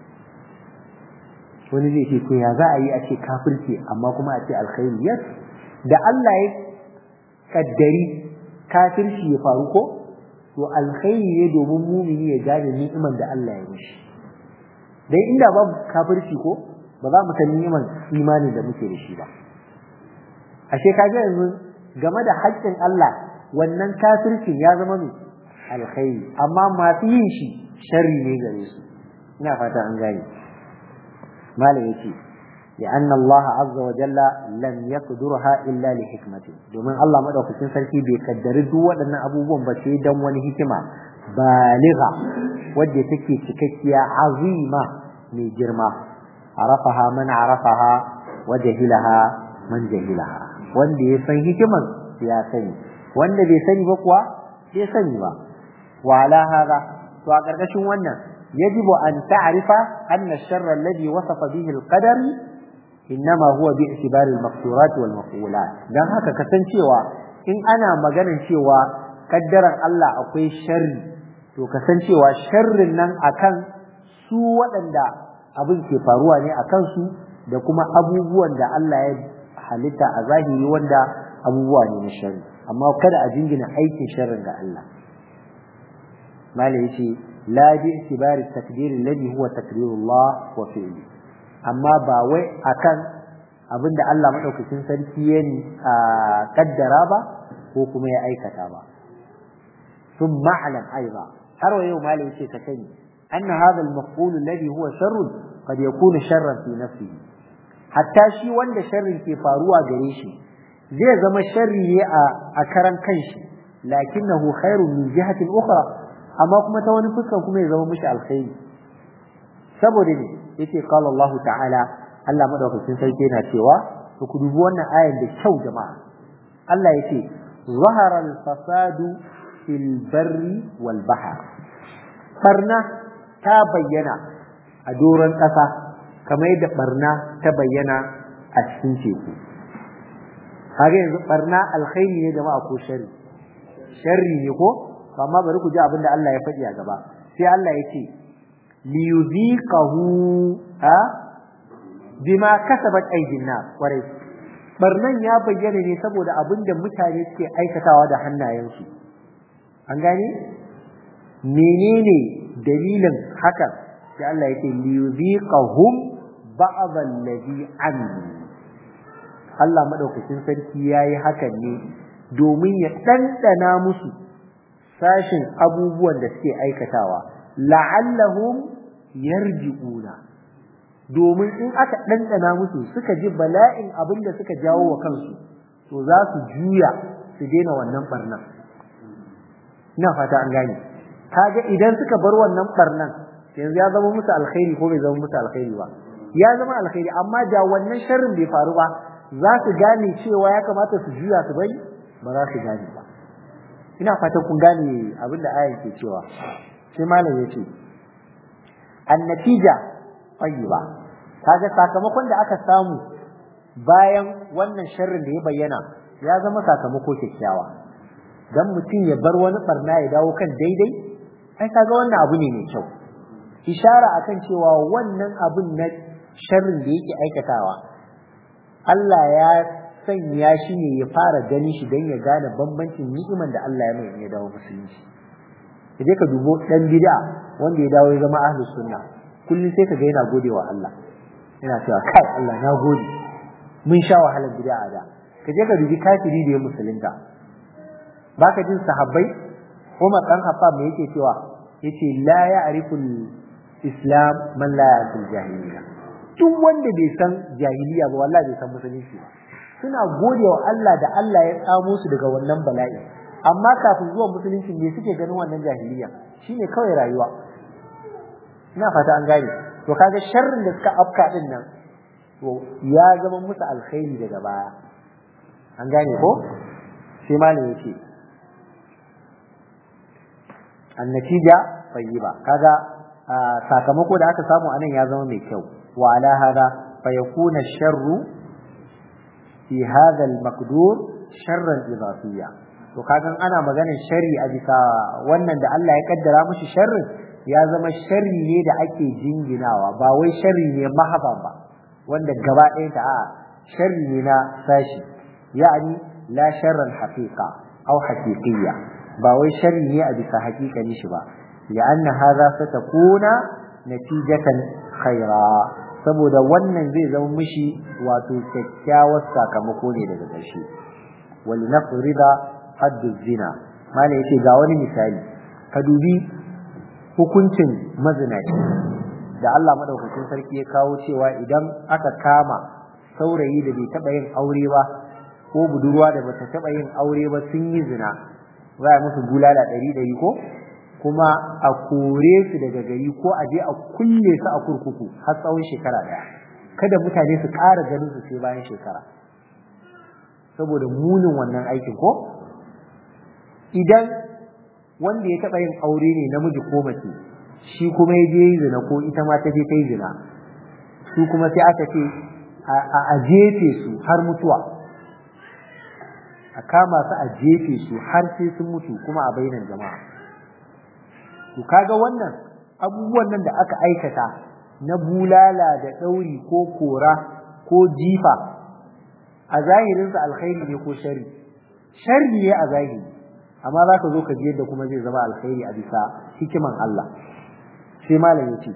wani zai ce to ya za a yi a ce kafirci amma kuma a ce alkhairi yes da Allah ya kaddari kafirci ya faru ko to alkhairi ne domin mumini ya gane ni'imar da Allah ya mishi dai inda babu kafirci ko ba za mu san ni'imar imani da muke da shi ba ashe kaga yanzu game da haƙƙin Allah wannan kafircin ya zama mai alkhairi amma masu yin shi sharri ne gare su ina fata an gane malam yace لأن الله عز وجل لم يقدرها إلا لحكمة domin Allah madaukakin sarki bai kaddari duk waɗannan abubuwan ba sai dan wani hikima baligha wadda take cikakkiya azima mai girma arafaha man arafaha wa jahilaha man jahilaha wanda ya san hikiman ya sani wanda bai sani ba kuwa bai sani ba wa ala hada to a karkashin wannan yajibu an ta'rifa anna ash-sharra alladhi wasafa bihi al-qadar innama huwa bi i'tibari al-maqsurat wal maf'ulat dan haka kasancewa in ana maganar cewa kaddaran Allah akwai sharri to kasancewa sharrin nan akan su waɗanda abin ke faruwa ne akan su da kuma abubuwan da Allah ya halitta a zahiri wanda abubuwa ne na sharri amma kada a jingina aikin sharrin ga Allah malai yace la bi itibari takdir alladhi huwa takdirullah wa fi'li amma ba wai akan abinda Allah madaukakin sarki ya kaddara ba ko kuma ya aikata ba ثم اعلم ايضا har wa yau malai yace ka sani anna hadha al-maf'ul alladhi huwa sharr qad yakunu sharran fi nafsihi hatta shi wanda sharrin ke faruwa gare shi zai zama sharri ne a karan kanshi lakinnahu khairun min jihatin ukhra amma kuma ta wani fuskan kuma ya zama mishi alkhairi saboda ne yace qala Allah ta'ala Allah madaukakin sarki yana cewa to ku dubi wannan ayan da kyau jama'a Allah yace zahara al-fasadu fil barri wal bahr barna ta bayyana a doron ƙasa kamar yadda barna ta bayyana a cikin teku haka yanzu barna alkhairi ne jama'a ko sharri sharri ne ko amma bari ku ji abin da Allah ya faɗi a gaba sai Allah ya ce li yuziqahu a bima kasabat aydin nas kwarai barnan ya bayyana ne saboda abin da mutane suke aikatawa da hannayensu an gane menene dalilin hakan sai Allah ya ce li yuziqahum ba'd alladhi amilu Allah madaukakin sarki yayi hakan ne domin ya ɗanɗana musu sashin abubuwan da suke aikatawa la'allahum yarji'una domin in aka ɗanɗana musu suka ji bala'in abin da suka jawo wa kansu to za su juya su daina wannan barnan ina fata an gane kaga idan suka bar wannan barnan yanzu ya zama musu alkhairi ko bai zama musu alkhairi ba ya zama alkhairi amma da wannan sharrin bai faru ba za su gane cewa ya kamata su juya su bari ba za su gane ba ina fatan kun gane abin da ayan ke cewa sai malam ya ce annatija tayyiba kaga sakamakon da aka samu bayan wannan sharrin da ya bayyana ya zama sakamako kyakkyawa dan mutum ya bar wani barna ya dawo kan daidai ai kaga wannan abu ne mai kyau ishara akan cewa wannan abun na sharrin da yake aikatawa Allah ya sanya shi ne ya fara ganin shi don ya gane bambancin ni'iman da Allah ya mai ya dawo musulunci kaje ka dubo dan bid'a wanda ya dawo ya zama ahlus sunna kullum sai ka ga yana godewa Allah yana cewa kai Allah na gode mun sha wahalar bid'a da kaje ka dubi kafiri da ya musulunta baka jin sahabbai Umar dan Khattab me yake cewa yace la ya'riful islam man la ya'riful jahiliya duk wanda bai san jahiliya ba wallahi bai san musulunci ba suna godewa Allah da Allah ya tsamo su daga wannan bala'i amma kafin zuwa musulunci ne suke ganin wannan jahiliya shine kawai rayuwa ina fata an gane to kaga sharrin da suka afka din nan to ya zama musu alkhairi daga baya an gane ko sai malam yace annatija tayyiba kaga sakamako da aka samu anan ya zama mai kyau wa ala hada fa yakuna sharru fi hadha al-maqdur sharran idafiyya to kagan ana maganar sharri a bisa wannan da Allah ya kaddara mushi sharrin ya zama sharri ne da ake jinginawa ba wai sharri ne mahaba ba wanda gaba ɗaya ta a sharri ne na sashi ya'ani la sharran haqiqa aw haqiqiyya ba wai sharri ne a bisa haƙiƙani shi ba li'anna hadha satakuna natijatan khaira saboda wannan zai zama mishi wato kyakkyawar sakamako ne daga ƙarshe wal nafrida haddu zina mala yace ga wani misali ka dubi hukuncin mazinaci da Allah madaukakin sarki ya kawo cewa idan aka kama saurayi da bai taba yin aure ba ko budurwa da bata taba yin aure ba sun yi zina za a musu bulala ɗari ɗari ko kuma a kore su daga gari ko a je a kulle su a kurkuku har tsawon shekara ɗaya kada mutane su ƙara ganin su sai bayan shekara saboda munin wannan aikin ko idan wanda ya taɓa yin aure ne namiji ko mace shi kuma ya je yi zina ko ita ma ta je ta yi zina su kuma sai aka ce a jefe su har mutuwa a kama su a jefe su har sai sun mutu kuma a bainar jama'a to kaga wannan abubuwan nan da aka aikata na bulala da ɗauri ko kora ko jifa a zahirinsa alkhairi ne ko shari shari ne a zahiri amma za ka zo ka ji yadda kuma zai zama alkhairi a bisa hikiman Allah sai malam yace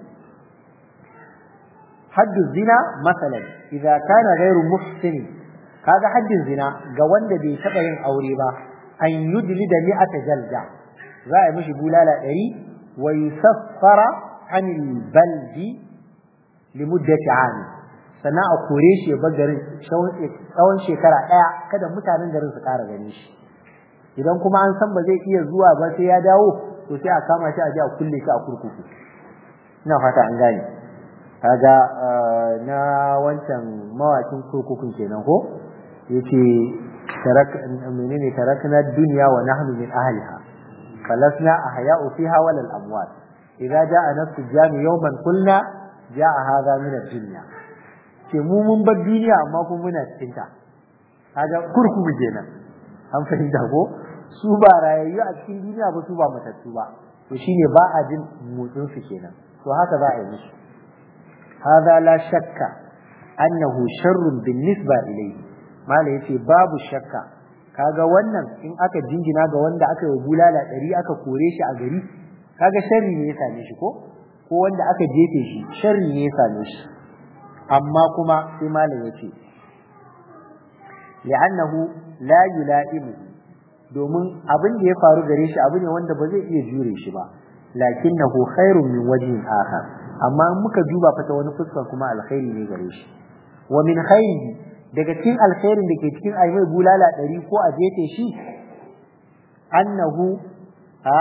haddu zina masalan idza kana ghairu muhsin kaga haddin zina ga wanda bai taba yin aure ba an yudli da mi'ata jalda za a yi mishi bulala ɗari wa yusaffara anil baldi limuddati ami sannan a kore shi ya bar garin tsawon shekara ɗaya kada mutanen garin su ƙara ganin shi idan kuma an san ba zai iya zuwa ba sai ya dawo to sai a kama shi a je a kulle shi a kurkuku ina fata an gane kaga na wancan mawakin kurkukun kenan ko yace tarak menene tarakna dunya wa nahnu min ahliha falasna ahya'u fiha wal amwat idza ja'a nafsu jami yawman qulna ja'a hadha min ad-dunya ce mu mun bar duniya amma kuma muna cikin ta kaga kurkuku kenan an fahimta ko su ba rayayyu a cikin duniya ba su ba matattu ba to shine ba a jin motsin su kenan to haka za a yi musu hadha la shakka annahu sharrun بالنسبه ilayhi mala yace babu shakka kaga wannan in aka jingina ga wanda aka yi bulala ɗari aka kore shi a gari kaga sharri ne ya same shi ko ko wanda aka jefe shi sharri ne ya same shi amma kuma sai malam yace li'annahu la yula'imu domin abin da ya faru gare shi abu ne wanda ba zai iya jure shi ba lakinnahu khairun min wajhin akhar amma in muka duba fa ta wani fuskar kuma alkhairi ne gare shi wa min khairihi daga cikin alkhairin da ke cikin ai mai bulala ɗari ko a jefe shi annahu a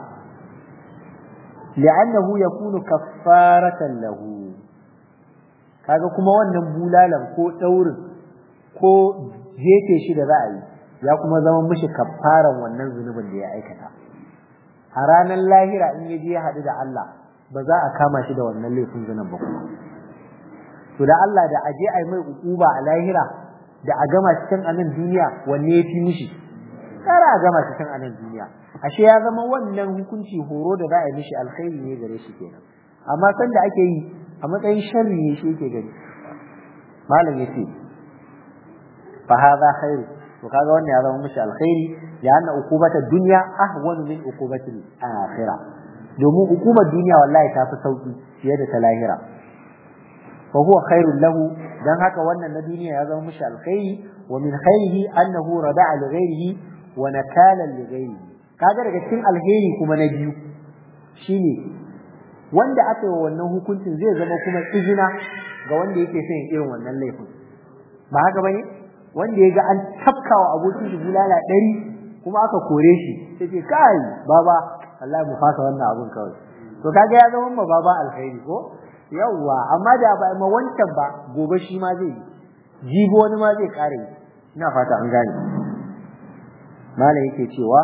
li'annahu yakunu kaffaratan lahu kaga kuma wannan bulalan ko daurin ko jefe shi da za a yi ya kuma zama mishi kaffaran wannan zunubin da ya aikata a ranar lahira in yaje ya haɗu da Allah ba za a kama shi da wannan laifin zunubin ba kuma to da Allah da aje ai mai ukuba a lahira da a gama shi can a nan duniya wanne ya fi mishi kara a gama shi can a nan duniya ashe ya zama wannan hukunci horo da za a yi mishi alkhairi ne gare shi kenan amma san da ake yi a matsayin sharri ne shi yake gani malam yace fa hadha khairu to kaga wannan ya zama mishi alkhairi ya anna uqubata dunya ahwanu min uqubati al-akhirah domin hukumar duniya wallahi ta fi sauki fiye da ta lahira fa huwa khairul lahu dan haka wannan na duniya ya zama mishi alkhairi wa min khairihi annahu rada'a li ghairihi wa nakala li ghairihi kaga daga cikin alheri kuma na biyu shine wanda aka yi wannan hukuncin zai zama kuma izina ga wanda yake son irin wannan laifin ba haka bane wanda ya ga an tafkawa abokin shi bulala ɗari kuma aka kore shi sai ce kai baba Allah mu fasa wannan abun kawai to kaga ya zama ma baba alkhairi ko yawwa amma da ba ma wancan ba gobe shi ma zai jibo wani ma zai kare ina fata an gane malam yake cewa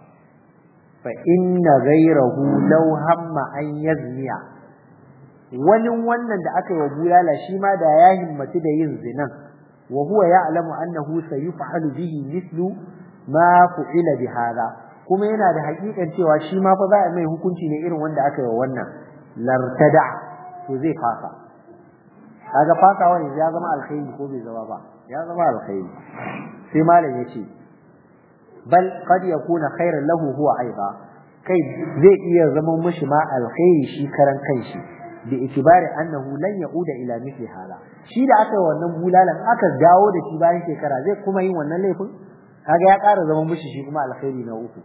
fa inna ghayrahu law hamma an yazniya wani wannan da aka yi wa bulala shi ma da ya himmatu da yin zinan wa huwa ya'lamu annahu sayuf'alu bihi mithlu ma fu'ila bi hada kuma yana da hakikan cewa shi ma fa za a mai hukunci ne irin wanda aka yi wa wannan lartada to zai fasa kaga fasawa ne ya zama alkhairi ko bai zama ba ya zama alkhairi sai malam yace bal qad yakuna khairan lahu huwa aiba kai zai iya zama mishi ma alkhairi shi karan kanshi bi itibari annahu lan yauda ila mithli hala shi da aka yi wannan bulalan aka dawo da shi bayan shekara zai kuma yin wannan laifin kaga ya ƙara zama mishi shi kuma alkhairi na uku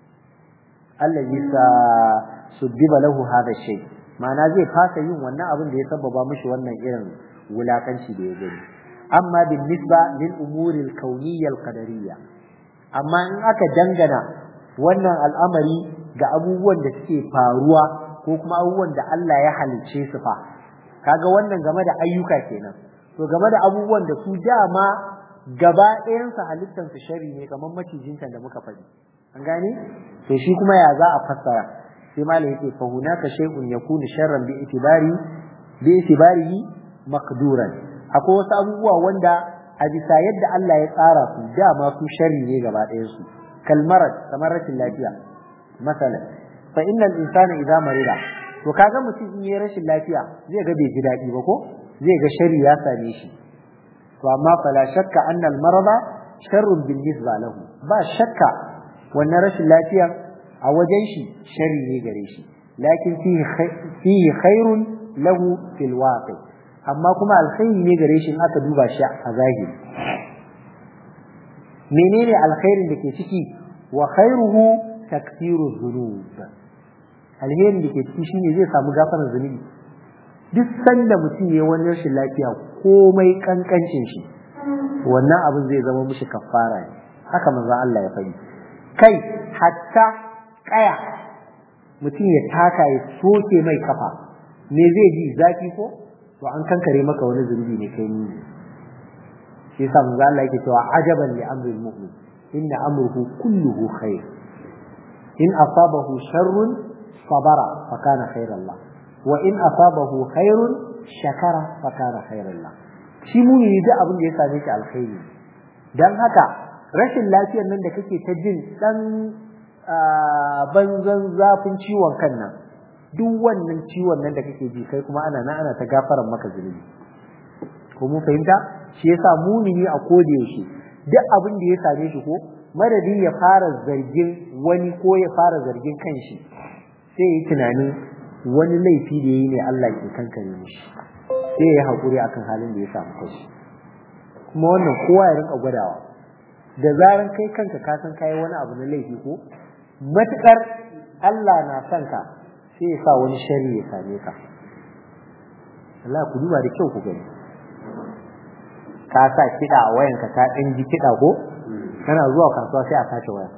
allazi sa suddiba lahu hada shay ma'ana zai fasa yin wannan abin da ya sababa mishi wannan irin wulakanci da ya gani amma bin nisba lil umuri al kauniyya al qadariyya amma in aka dangana wannan al'amari ga abubuwan da suke faruwa ko kuma abubuwan da Allah ya halicce su fa kaga wannan game da ayyuka kenan to game da abubuwan da su dama gaba ɗayan su halittar su shari ne kamar macijin da muka faɗi an gane to shi kuma ya za a fassara sai malam yake fa hunaka shay'un yakunu sharran bi itibari bi itibarihi maqduran akwai wasu abubuwa wanda a bisa yadda Allah ya tsara su dama su sharri ne gaba ɗayan su kalmarat kamar rashin lafiya masalan fa innal insana idza marida to kaga mutum in yayi rashin lafiya zai ga bai ji daɗi ba ko zai ga sharri ya same shi to amma fala shakka anna al marada sharrun bil nisba lahu ba shakka wannan rashin lafiya a wajen shi sharri ne gare shi lakin fihi fihi khairun lahu fil waqi amma kuma alkhairi ne gare shi in aka duba shi a zahiri menene alkhairin da ke ciki wa khairuhu takfiru dhunub alherin da ke ciki shine zai samu gafarar zunubi duk sanda mutum ya wani rashin lafiya komai kankancin shi wannan abin zai zama mishi kafara ne haka manzon Allah ya faɗi kai hatta kaya mutum ya taka ya soke mai kafa me zai ji zafi ko to an kankare maka wani zunubi ne kai ni shi yasa manzo Allah yake cewa ajaban li amril mu'min inna amruhu kulluhu khair in asabahu sharrun sabara fa kana khairan la wa in asabahu khairun shakara fa kana khairan la shi muni da abin da ya same shi alkhairi dan haka rashin lafiyar nan da kake ta jin dan banzan zafin ciwon kan nan duk wannan ciwon nan da kake ji kai kuma ana nan ana ta gafaran maka zunubi ko mun fahimta shi yasa mumini a koda yaushe duk abin da ya same shi ko madadin ya fara zargin wani ko ya fara zargin kanshi sai ya yi tunanin wani laifi da yayi ne Allah ke kankare mishi sai ya haƙuri akan halin da ya samu kanshi kuma wannan kowa ya rinka gwadawa da zaran kai kanka ka san kai wani abu na laifi ko matukar Allah na son ka sai ya sa wani shari ya same ka Allah ku duba da kyau ku gani ka sa kiɗa a wayanka ka ɗan ji kiɗa ko kana zuwa kasuwa sai a sace waya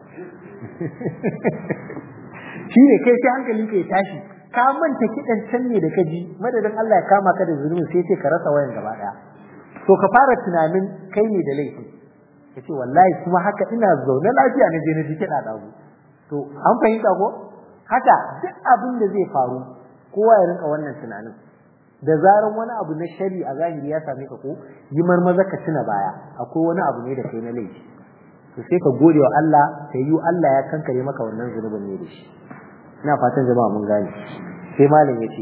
shi ne kai sai hankalin ka ya tashi ka manta kiɗan can ne da ka ji madadin Allah ya kama ka da zunubi sai ce ka rasa wayan gaba ɗaya to ka fara tunanin kai ne da laifi ka ce wallahi kuma haka ina zaune lafiya na je na ji kiɗa ɗagu to an fahimta ko haka duk abin da zai faru kowa ya rinka wannan tunanin da zaran wani abu na shari a zahiri ya same ka ko yi marmaza ka tuna baya akwai wani abu ne da kai na laifi to sai ka gode wa Allah ka yi Allah ya kankare maka wannan zunubin ne da shi ina fatan jama'a mun gane sai malam yace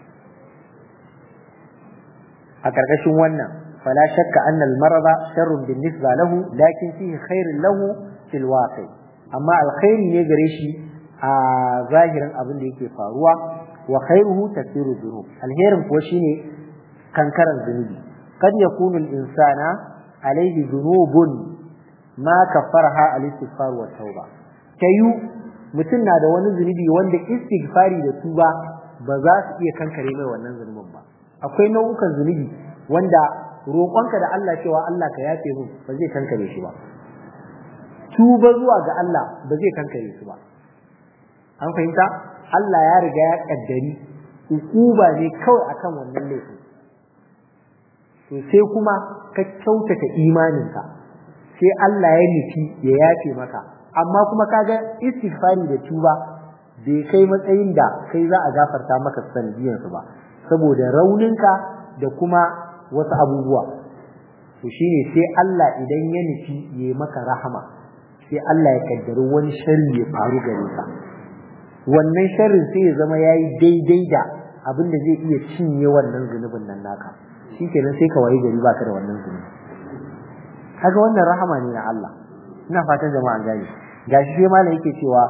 a karkashin wannan fala shakka anna al-marada sharrun bin-nisba lahu lakin fihi khairun lahu fil waqi amma alkhairi ne gare shi a zahirin abin da yake faruwa wa khairuhu tasiru dhunub alherin kuwa shine kankaran zunubi kad yakunu al-insana alayhi dhunubun ma kaffaraha al-istighfar wa tauba tayu mutum na da wani zunubi wanda istighfari da tuba ba za su iya kankare mai wannan zunubin ba akwai nau'ukan zunubi wanda roƙonka da Allah cewa Allah ka yafe min ba zai kankare shi ba tuba zuwa ga Allah ba zai kankare su ba an fahimta Allah ya riga ya kaddari ukuba ne kawai akan wannan laifin to sai kuma ka kyautata imaninka sai Allah ya nufi ya yafe maka amma kuma kaga istighfari da tuba bai kai matsayin da kai za a gafarta maka sanadiyan su ba saboda rauninka da kuma wasu abubuwa to shine sai Allah idan ya nufi ya maka rahama sai Allah ya kaddari wani sharri ya faru gare ka wannan sharrin sai ya zama yayi daidai da abin da zai iya cinye wannan zunubin nan naka shikenan sai ka wayi gari baka da wannan zunubi kaga wannan rahama ne na Allah ina fatan jama'a gani gashi sai malam yake cewa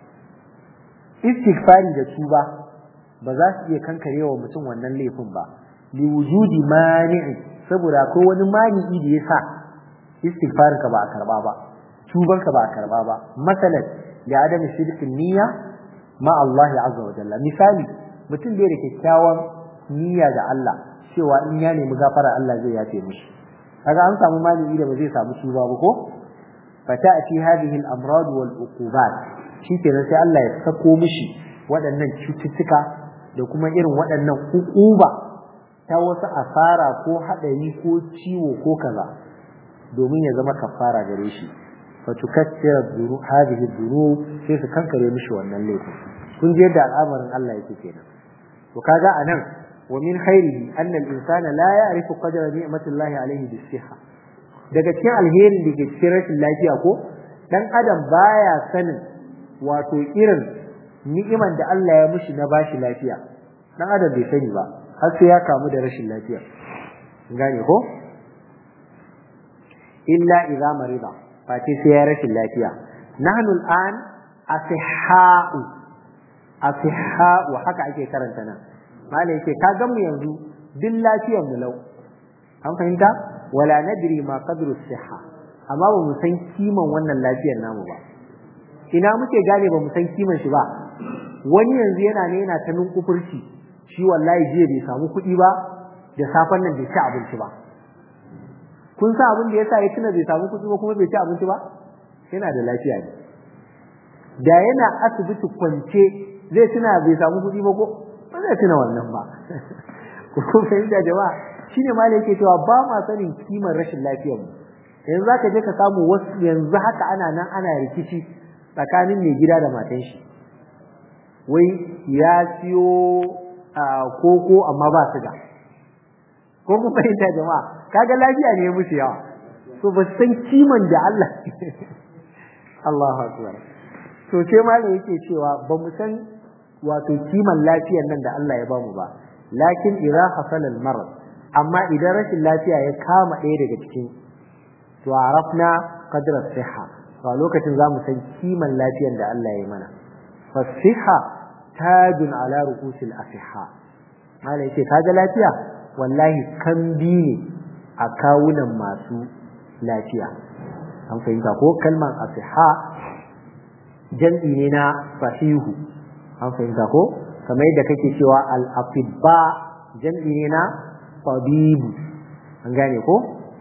istighfari da tuba ba za su iya kankarewa mutum wannan laifin ba li wujudi mani'i saboda akwai wani mani'i da yasa istighfarin ka ba a karba ba tuban ka ba a karba ba masalan da adam shirkin niyya ma Allah azza wa jalla misali mutum bai da kyakkyawan niyya da Allah cewa in ya nemi gafara Allah zai yafe mishi kaga an samu malami da ba zai samu tuba ba ko fata'ti hadhihi al-amrad wal uqubat shikenan sai Allah ya sako mishi waɗannan cututtuka da kuma irin waɗannan uquba ta wasu asara ko hadari ko ciwo ko kaza domin ya zama kafara gare shi fatukassira dhuru hadhihi dhunub sai su kankare mishi wannan laifin kun je yadda al'amarin Allah yake kenan to kaga anan wa min khairihi anna al-insana la ya'rifu qadra ni'matillahi alayhi bis-sihha daga cikin alherin da ke cikin rashin lafiya ko dan adam baya sanin wato irin ni'iman da Allah ya mishi na bashi lafiya dan adam bai sani ba har sai ya kamu da rashin lafiya gane ko illa idza marida face sai ya rashin lafiya nahnu al'an asihha'u asihha'u haka ake karanta nan malai yake ka gan mu yanzu duk lafiyar mu lau an fahimta wala nadri ma qadru sihha amma ba mu san kiman wannan lafiyar namu ba ina muke gane ba mu san kiman shi ba wani yanzu yana ne yana ta nunkufurci shi wallahi jiya bai samu kuɗi ba da safan nan bai ci abinci ba kun sa abin da yasa ya tuna bai samu kuɗi ba kuma bai ci abinci ba yana da lafiya ne da yana asibiti kwance zai tuna bai samu kuɗi ba ko ba zai tuna wannan ba ko fahimta jama'a shine ma yake cewa ba ma sanin kimar rashin lafiyar mu yanzu zaka je ka samu wasu yanzu haka ana nan ana rikici tsakanin mai gida da matan shi wai ya siyo koko amma ba su da ko ku fahimta jama'a kaga lafiya ne ya musu yawa so ba san kiman da Allah Allahu akbar to sai malam yake cewa ba mu san wato kiman lafiyar nan da Allah ya bamu ba lakin idza hasala al-marad amma idan rashin lafiya ya kama ɗaya daga cikin to arafna qadra siha to a lokacin zamu san kiman lafiyar da Allah ya mana fa siha tajun ala ru'usil asiha malai yace kaga lafiya wallahi kambi ne a kawunan masu lafiya an fahimta ko kalman asiha jam'i ne na sahihu an fahimta ko kamar yadda kake cewa al-atibba jam'i ne na tabibu an gane ko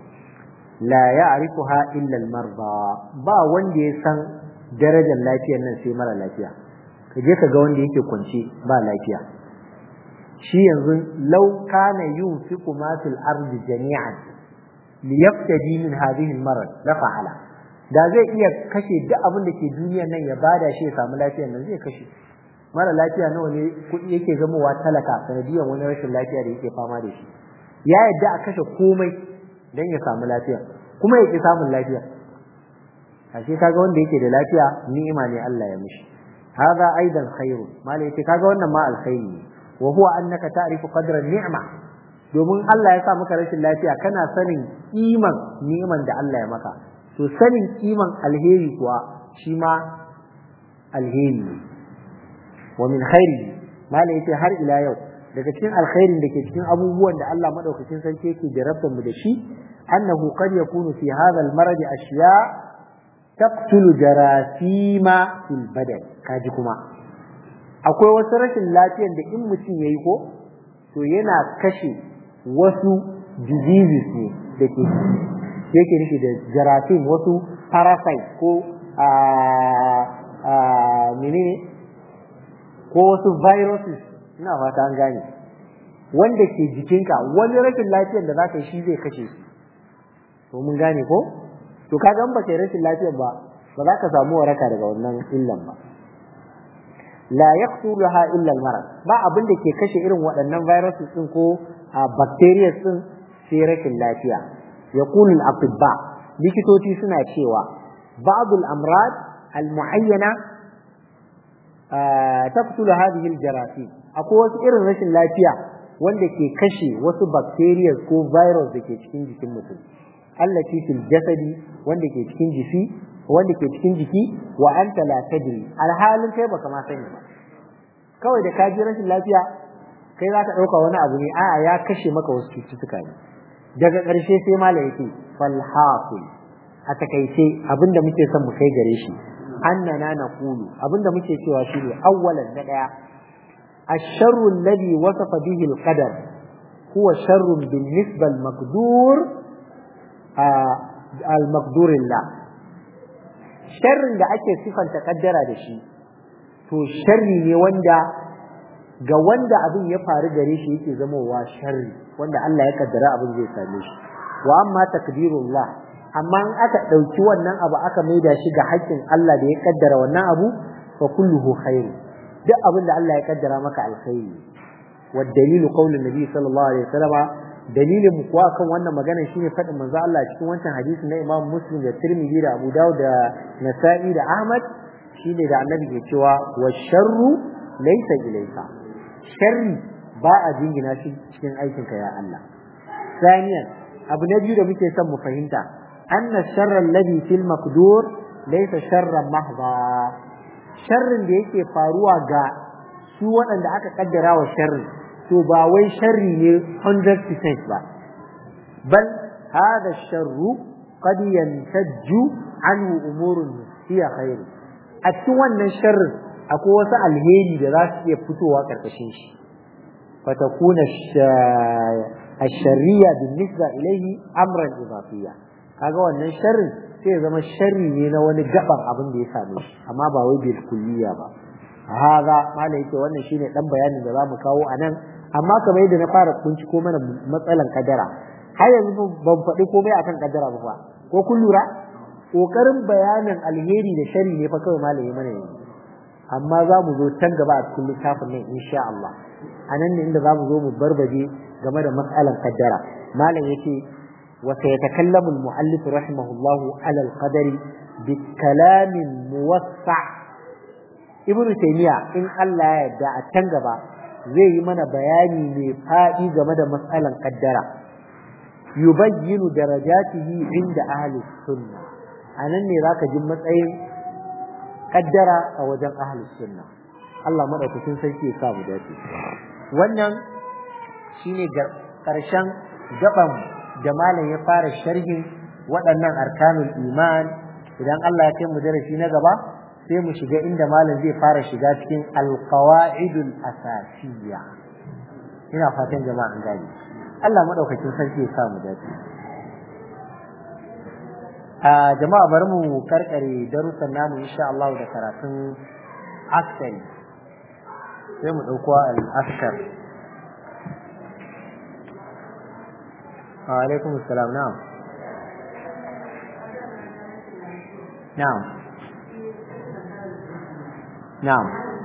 la ya'rifuha illa al-marda ba wanda ya san darajar lafiyar nan sai mara lafiya ka je ka ga wanda yake kwance ba lafiya shi yanzu law kana yunfiqu ma fil ardi jami'an liyaftadi min hadhihi al-marad la fa'ala da zai iya kashe duk abin da ke duniyar nan ya bada shi ya samu lafiyar nan zai kashe mara lafiya nawa ne kuɗi yake zamowa talaka sanadiyar wani rashin lafiya da yake fama da shi ya yadda a kashe komai don ya samu lafiya kuma ya ƙi samun lafiya ashe kaga wanda yake da lafiya ni'ima ne Allah ya mishi hadha aidan khairu malai yace kaga wannan ma alkhairi ne wa huwa annaka ta'rifu qadra ni'ma domin Allah ya sa maka rashin lafiya kana sanin kiman ni'iman da Allah ya maka to sanin kiman alheri kuwa shi ma alheri ne wa min khairi malai yace har ila yau daga cikin alkhairin da ke cikin abubuwan da Allah madaukakin sarki yake jarabtar mu da shi annahu qad yakunu fi hadha al-marad ashiya taqtulu jarasima fil badan kaji kuma akwai wasu rashin lafiyar da in mutum yayi ko to yana kashe wasu diseases ne da ke yake nufi da jarasim wasu parasite ko a a menene ko wasu viruses ina fata an gane wanda ke jikinka wani rashin lafiyar da zaka yi shi zai kashe shi to mun gane ko to kaga in ba kai rashin lafiyar ba ba za ka samu waraka daga wannan illan ba la yaqtuluha illa al-marad ba abin da ke kashe irin waɗannan viruses din ko bacteria din sai rashin lafiya yaqulu al-atibba likitoci suna cewa ba'd al-amrad al-muayyana taqtulu hadhihi al-jarasim akwai wasu irin rashin lafiya wanda ke kashe wasu bacteria ko virus da ke cikin jikin mutum allati fil jasadi wanda ke cikin jiki wanda ke cikin jiki wa anta la tadri alhalin kai baka ma sani ba kawai da ka ji rashin lafiya kai za ka ɗauka wani abu ne a'a ya kashe maka wasu cututtuka ne daga ƙarshe sai malam yake fal hasil a takaice abinda muke son mu kai gare shi annana naqulu abinda muke cewa shine awwalan na daya الشر الذي وصف به القدر هو شر بالنسبة المقدور آه المقدور الله شر da ake sifanta kaddara da shi to sharri ne wanda ga wanda abin ya faru gare shi yake zamowa sharri wanda Allah ya kaddara abin zai same shi wa amma takdirullah amma in aka dauki wannan abu aka maida shi ga haƙƙin Allah da ya kaddara wannan abu fa kulluhu khairu duk abin da Allah ya kaddara maka alkhairi wa dalilu qaulin nabi sallallahu alaihi wasallam dalilin mu kuwa kan wannan magana shine fadin manzo Allah cikin wancan hadisi na Imam Muslim da Tirmidhi da Abu Dawud da Nasa'i da Ahmad shine da Annabi ke cewa wa sharru laysa ilayka sharri ba a jingina shi cikin aikin ka ya Allah saniyan abu na biyu da muke son mu fahimta anna sharra alladhi fil maqdur laysa sharran mahdha sharrin da yake faruwa ga su waɗanda aka kaddara wa sharri to ba wai sharri ne 100% ba bal hada sharru qad yantajju anhu umurun hiya khairu a cikin wannan sharrin akwai wasu alheri da za su iya fitowa karkashin shi fatakuna الشرية بالنسبة إليه أمرا إضافيا kaga wannan sharrin sai zama sharri ne na wani gaban abin da ya same shi amma ba wai bil kulliya ba haza mala yake wannan shine dan bayanin da zamu kawo anan amma kamar yadda na fara ko mana matsalan kadara har yanzu ban faɗi komai akan kadara ba fa ko kun lura kokarin bayanin alheri da sharri ne fa kawai malami mana yanzu amma za mu zo can gaba a cikin littafin nan insha Allah anan ne inda za mu zo mu barbaje game da matsalan kaddara malam yake وسيتكلم المؤلف رحمه الله على القدر بكلام موسع ابن تيمية إن الله يدعى التنقبة زي من بياني مفائي جمد مسألة قدرة يبين درجاته عند أهل السنة أنا أني ذاك جمة أين قدرة أو جم أهل السنة الله مرة تنسيكي يسابه ذاتي wannan shine ƙarshen gaban da malam ya fara sharhin waɗannan arkanul iman idan Allah ya kai mu darasi na gaba sai mu shiga inda malam zai fara shiga cikin alqawaidul asasiyya ina fatan jama'a an gane Allah madaukakin sarki ya sa mu dace a jama'a bari mu karkare darussan namu insha Allah da karatun askari sai mu dauko al-askar wa alaikum assalam na'am na'am na'am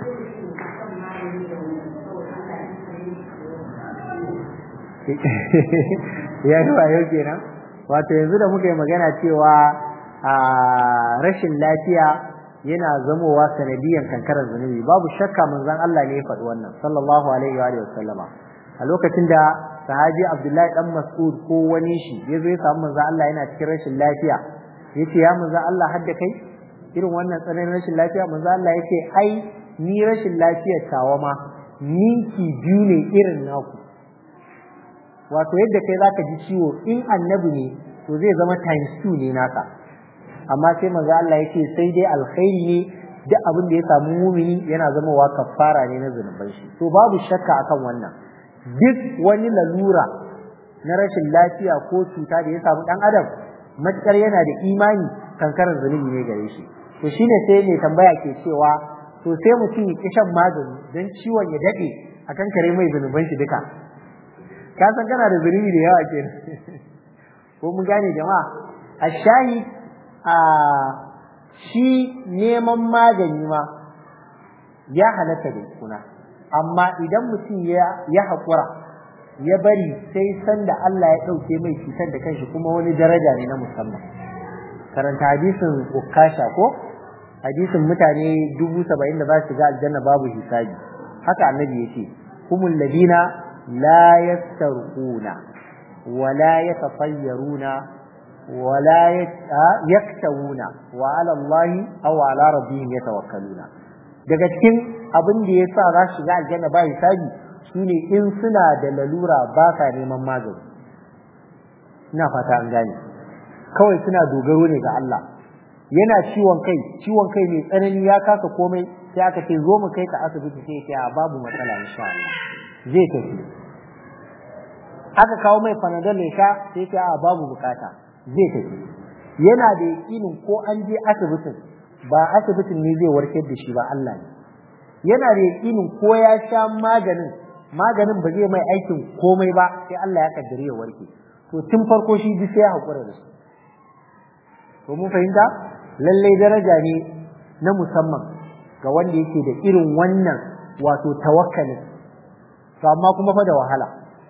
ya yi wayo kenan wato yanzu da muka yi magana cewa a rashin lafiya yana zamowa sanadiyan kankarar zunubi babu shakka manzon Allah ne ya faɗi wannan sallallahu alaihi wa sallama a lokacin da sahabi Abdullahi dan Mas'ud ko wani shi ya zo ya samu manzon Allah yana cikin rashin lafiya yace ya manzon Allah hadda kai irin wannan tsananin rashin lafiya manzon Allah yace ai ni rashin lafiyar tawa ma ninki biyu ne irin naku wato yadda kai zaka ji ciwo in annabi ne to zai zama times 2 ne naka amma sai manzo Allah yake sai dai alkhairi ne duk abin da ya samu mumini yana zama wa kafara ne na zunuban shi to babu shakka akan wannan duk wani lalura na rashin lafiya ko cuta da ya samu dan adam matukar yana da imani kankarar zunubi ne gare shi to shine sai mai tambaya ke cewa to sai mutum ya ki shan magani don ciwon ya dade akan kare mai zunuban shi duka ka san kana da zunubi da yawa kenan ko mun gane jama'a a shayi a shi neman magani ma ya halatta da kuna amma idan mutum ya ya haƙura ya bari sai sanda Allah ya ɗauke mai cutar da kanshi kuma wani daraja ne na musamman karanta hadisin ukasha ko hadisin mutane dubu saba'in da za su ga aljanna babu hisabi haka annabi yake humul ladina la yastarquna wala yatafayyaruna wala yaktawuna wa ala Allah aw ala rabbihim yatawakkaluna daga cikin abin da yasa za su ga aljanna ba hisabi shine in suna da lalura ba sa neman magani ina fata an gane kawai suna dogaro ne ga Allah yana ciwon kai ciwon kai mai tsanani ya kasa komai sai aka ce zo mu kai ka asibiti sai ya babu matsala insha Allah zai tafi aka kawo mai panadol ya sha sai ya a babu bukata zai tafi yana da yakinin ko an je asibitin ba asibitin ne zai warkar da shi ba Allah ne yana da yakinin ko ya sha maganin maganin ba zai mai aikin komai ba sai Allah ya kaddare ya warke to tun farko shi bi sai ya hakura da su to mun fahimta lallai daraja ne na musamman ga wanda yake da irin wannan wato tawakkalin to amma kuma fa da wahala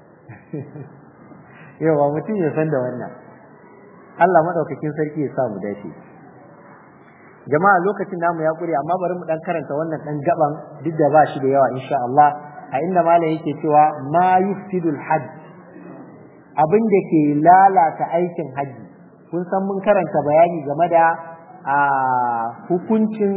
yawa mutum ya san da wannan Allah madaukakin sarki ya sa mu dace jama'a lokacin namu ya kure amma bari mu dan karanta wannan dan gaban duk da ba shi da yawa insha Allah a inda malam yake cewa ma yufsidul hajj abin da ke lalata aikin haji kun san mun karanta bayani game da a hukuncin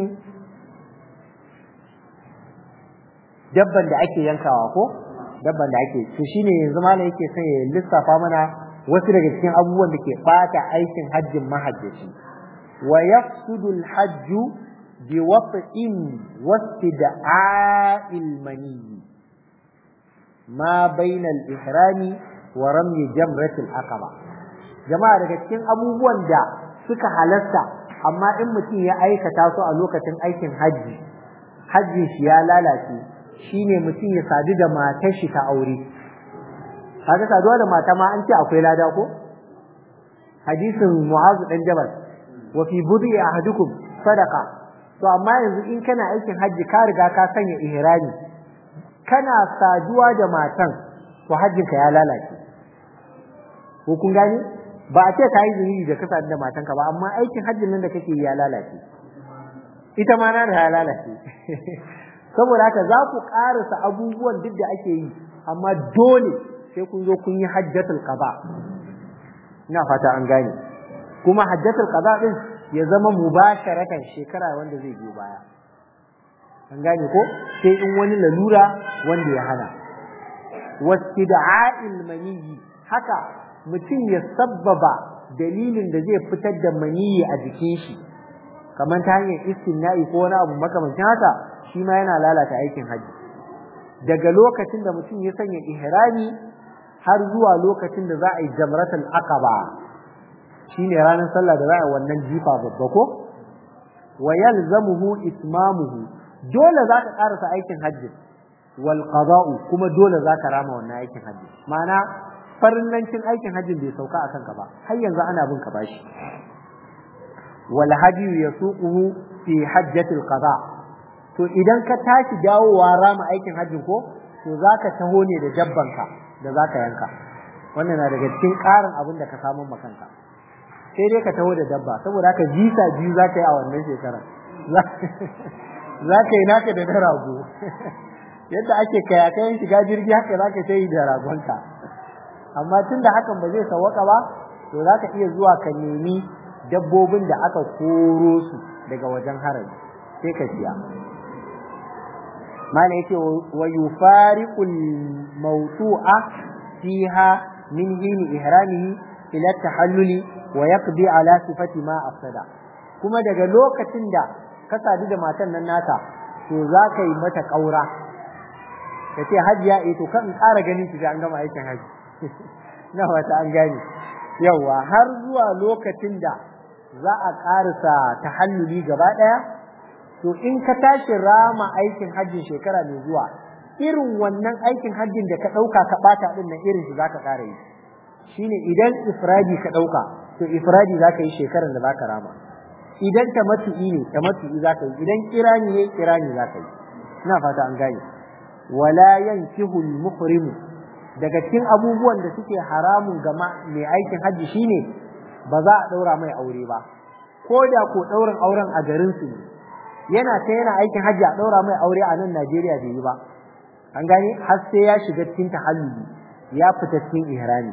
dabban da ake yankawa ko dabban da ake to shine yanzu malam yake son ya lissafa mana wasu daga cikin abubuwan da ke bata aikin hajjin mahajjaci wa yafsudu al-hajj bi wat'in wastida'il mani ma bayna al-ihrami wa ramyi jamrat al-aqaba jama'a daga cikin abubuwan da suka halasta amma in mutum ya aikata su a lokacin aikin hajji hajjin shi ya lalace shine mutum ya sadu da matar shi ta aure kaga saduwa da mata ma an ce akwai lada ko hadisin mu'azu dan jabal wa fi budi ahadukum sadaqa to amma yanzu in kana aikin hajji ka riga ka sanya ihrami kana saduwa da matan to hajjin ka ya lalace ko kun gane ba a ce ka yi zunubi da ka sadu da matanka ba amma aikin hajjin nan da kake yi ya lalace ita ma na ya lalace saboda haka za ku karasa abubuwan duk da ake yi amma dole sai kun zo kun yi hajjatul qada ina fata an gane kuma hajjatul qada din ya zama mubasharatan shekara wanda zai biyo baya an gane ko sai in wani lalura wanda ya hana wastida'il maniyi haka mutum ya sabbaba dalilin da zai fitar da maniyi a jikin shi kamar ta hanyar istinna'i ko wani abu makamancin haka shi ma yana lalata aikin haji daga lokacin da mutum ya sanya ihrami har zuwa lokacin da za a yi jamratul aqaba shine ranar sallah da za a yi wannan jifa babba ko wa yalzamuhu itmamuhu dole za ka karasa aikin hajji wal qada'u kuma dole za ka rama wannan aikin hajji ma'ana farillancin aikin hajjin bai sauka akan ka ba har yanzu ana bin ka bashi wal hadiyu yasuquhu fi hajjatil qada to idan ka tashi dawowa rama aikin hajjin ko to zaka taho ne da dabbanka da zaka yanka wannan na daga cikin ƙarin abin da ka samu makanka sai dai ka taho da dabba saboda haka jisa biyu za ka yi a wannan shekarar za ka yi naka da na rago yadda ake kayakayen shiga jirgi haka za ka yi da ragonka amma tun da hakan ba zai sawaka ba to za ka iya zuwa ka nemi dabbobin da aka koro su daga wajen harami sai ka siya mana yake wa yufariqul mawtu'a fiha min hini ihramihi ila tahalluli wa yaqdi ala sifati ma afsada kuma daga lokacin da ka sadu da matan nan naka to za ka yi mata kaura ka ce hajiya eh to kan ƙara ganin ki an gama aikin haji na wata an gane yawa har zuwa lokacin da za a ƙarisa tahalluli gaba ɗaya to in ka tashi rama aikin hajjin shekara mai zuwa irin wannan aikin hajjin da ka ɗauka ka ɓata ɗin nan irin shi za ka ƙara yi shine idan ifradi ka ɗauka to ifradi za ka yi shekarar da za ka rama idan tamattu'i ne tamattu'i za ka yi idan kirani ne kirani za ka yi ina fata an gane wala yankihu al-muhrim daga cikin abubuwan da suke haramun ga mai aikin hajji shine ba za a daura mai aure ba ko da ko daurin auren a garin su yana ta yana aikin hajji a daura mai aure a nan Najeriya bai yi ba an gane har sai ya shiga cikin tahalluli ya fita cikin ihrami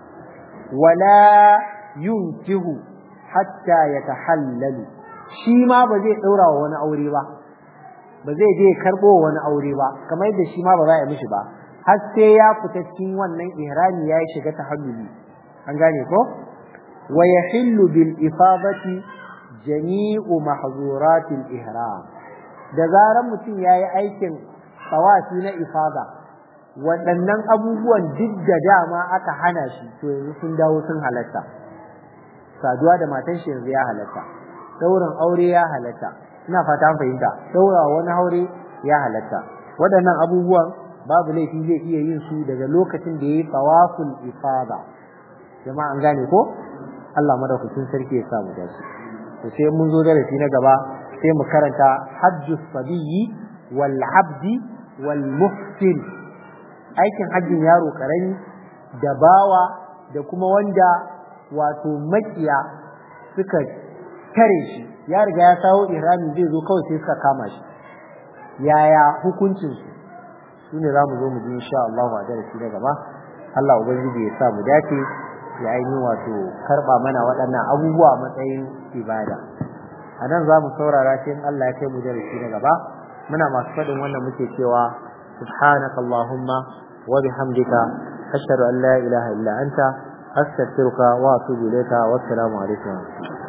wala yunkihu hatta ya tahallalu shi ma ba zai daura wa wani aure ba ba zai je karbo wani aure ba kamar yadda shi ma ba za a mishi ba har sai ya fita cikin wannan ihrami ya shiga tahalluli an gane ko wa yahillu bil ifadati jami'u mahzuratil ihram da zaran mutum yayi aikin tawafi na ifada waɗannan abubuwan duk da dama aka hana shi to yanzu sun dawo sun halatta saduwa da matan shi yanzu ya halatta daurin aure ya halatta ina fata an fahimta daura wani aure ya halatta waɗannan abubuwan babu laifi zai iya yin su daga lokacin da yayi tawaful ifada jama'a an gane ko Allah madaukakin sarki ya sa mu dace to sai mun zo darasi na gaba sai mu karanta hajjus sabiyyi wal abdi wal muhsin aikin hajjin yaro karami da bawa da kuma wanda wato makiya suka tare shi ya riga ya sawo ihrami zai zo kawai sai suka kama shi yaya hukuncin su shine za mu zo mu ji insha Allah a darasi na gaba Allah ubangiji ya sa mu dace ya ainihin wato karba mana waɗannan abubuwa matsayin ibada a nan za mu saurara sai in Allah ya kai mu darasi na gaba muna masu faɗin wannan muke cewa subhanaka allahumma wa bihamdika ashhadu an la ilaha illa anta astaghfiruka wa atubu ilayka wa assalamu alaikum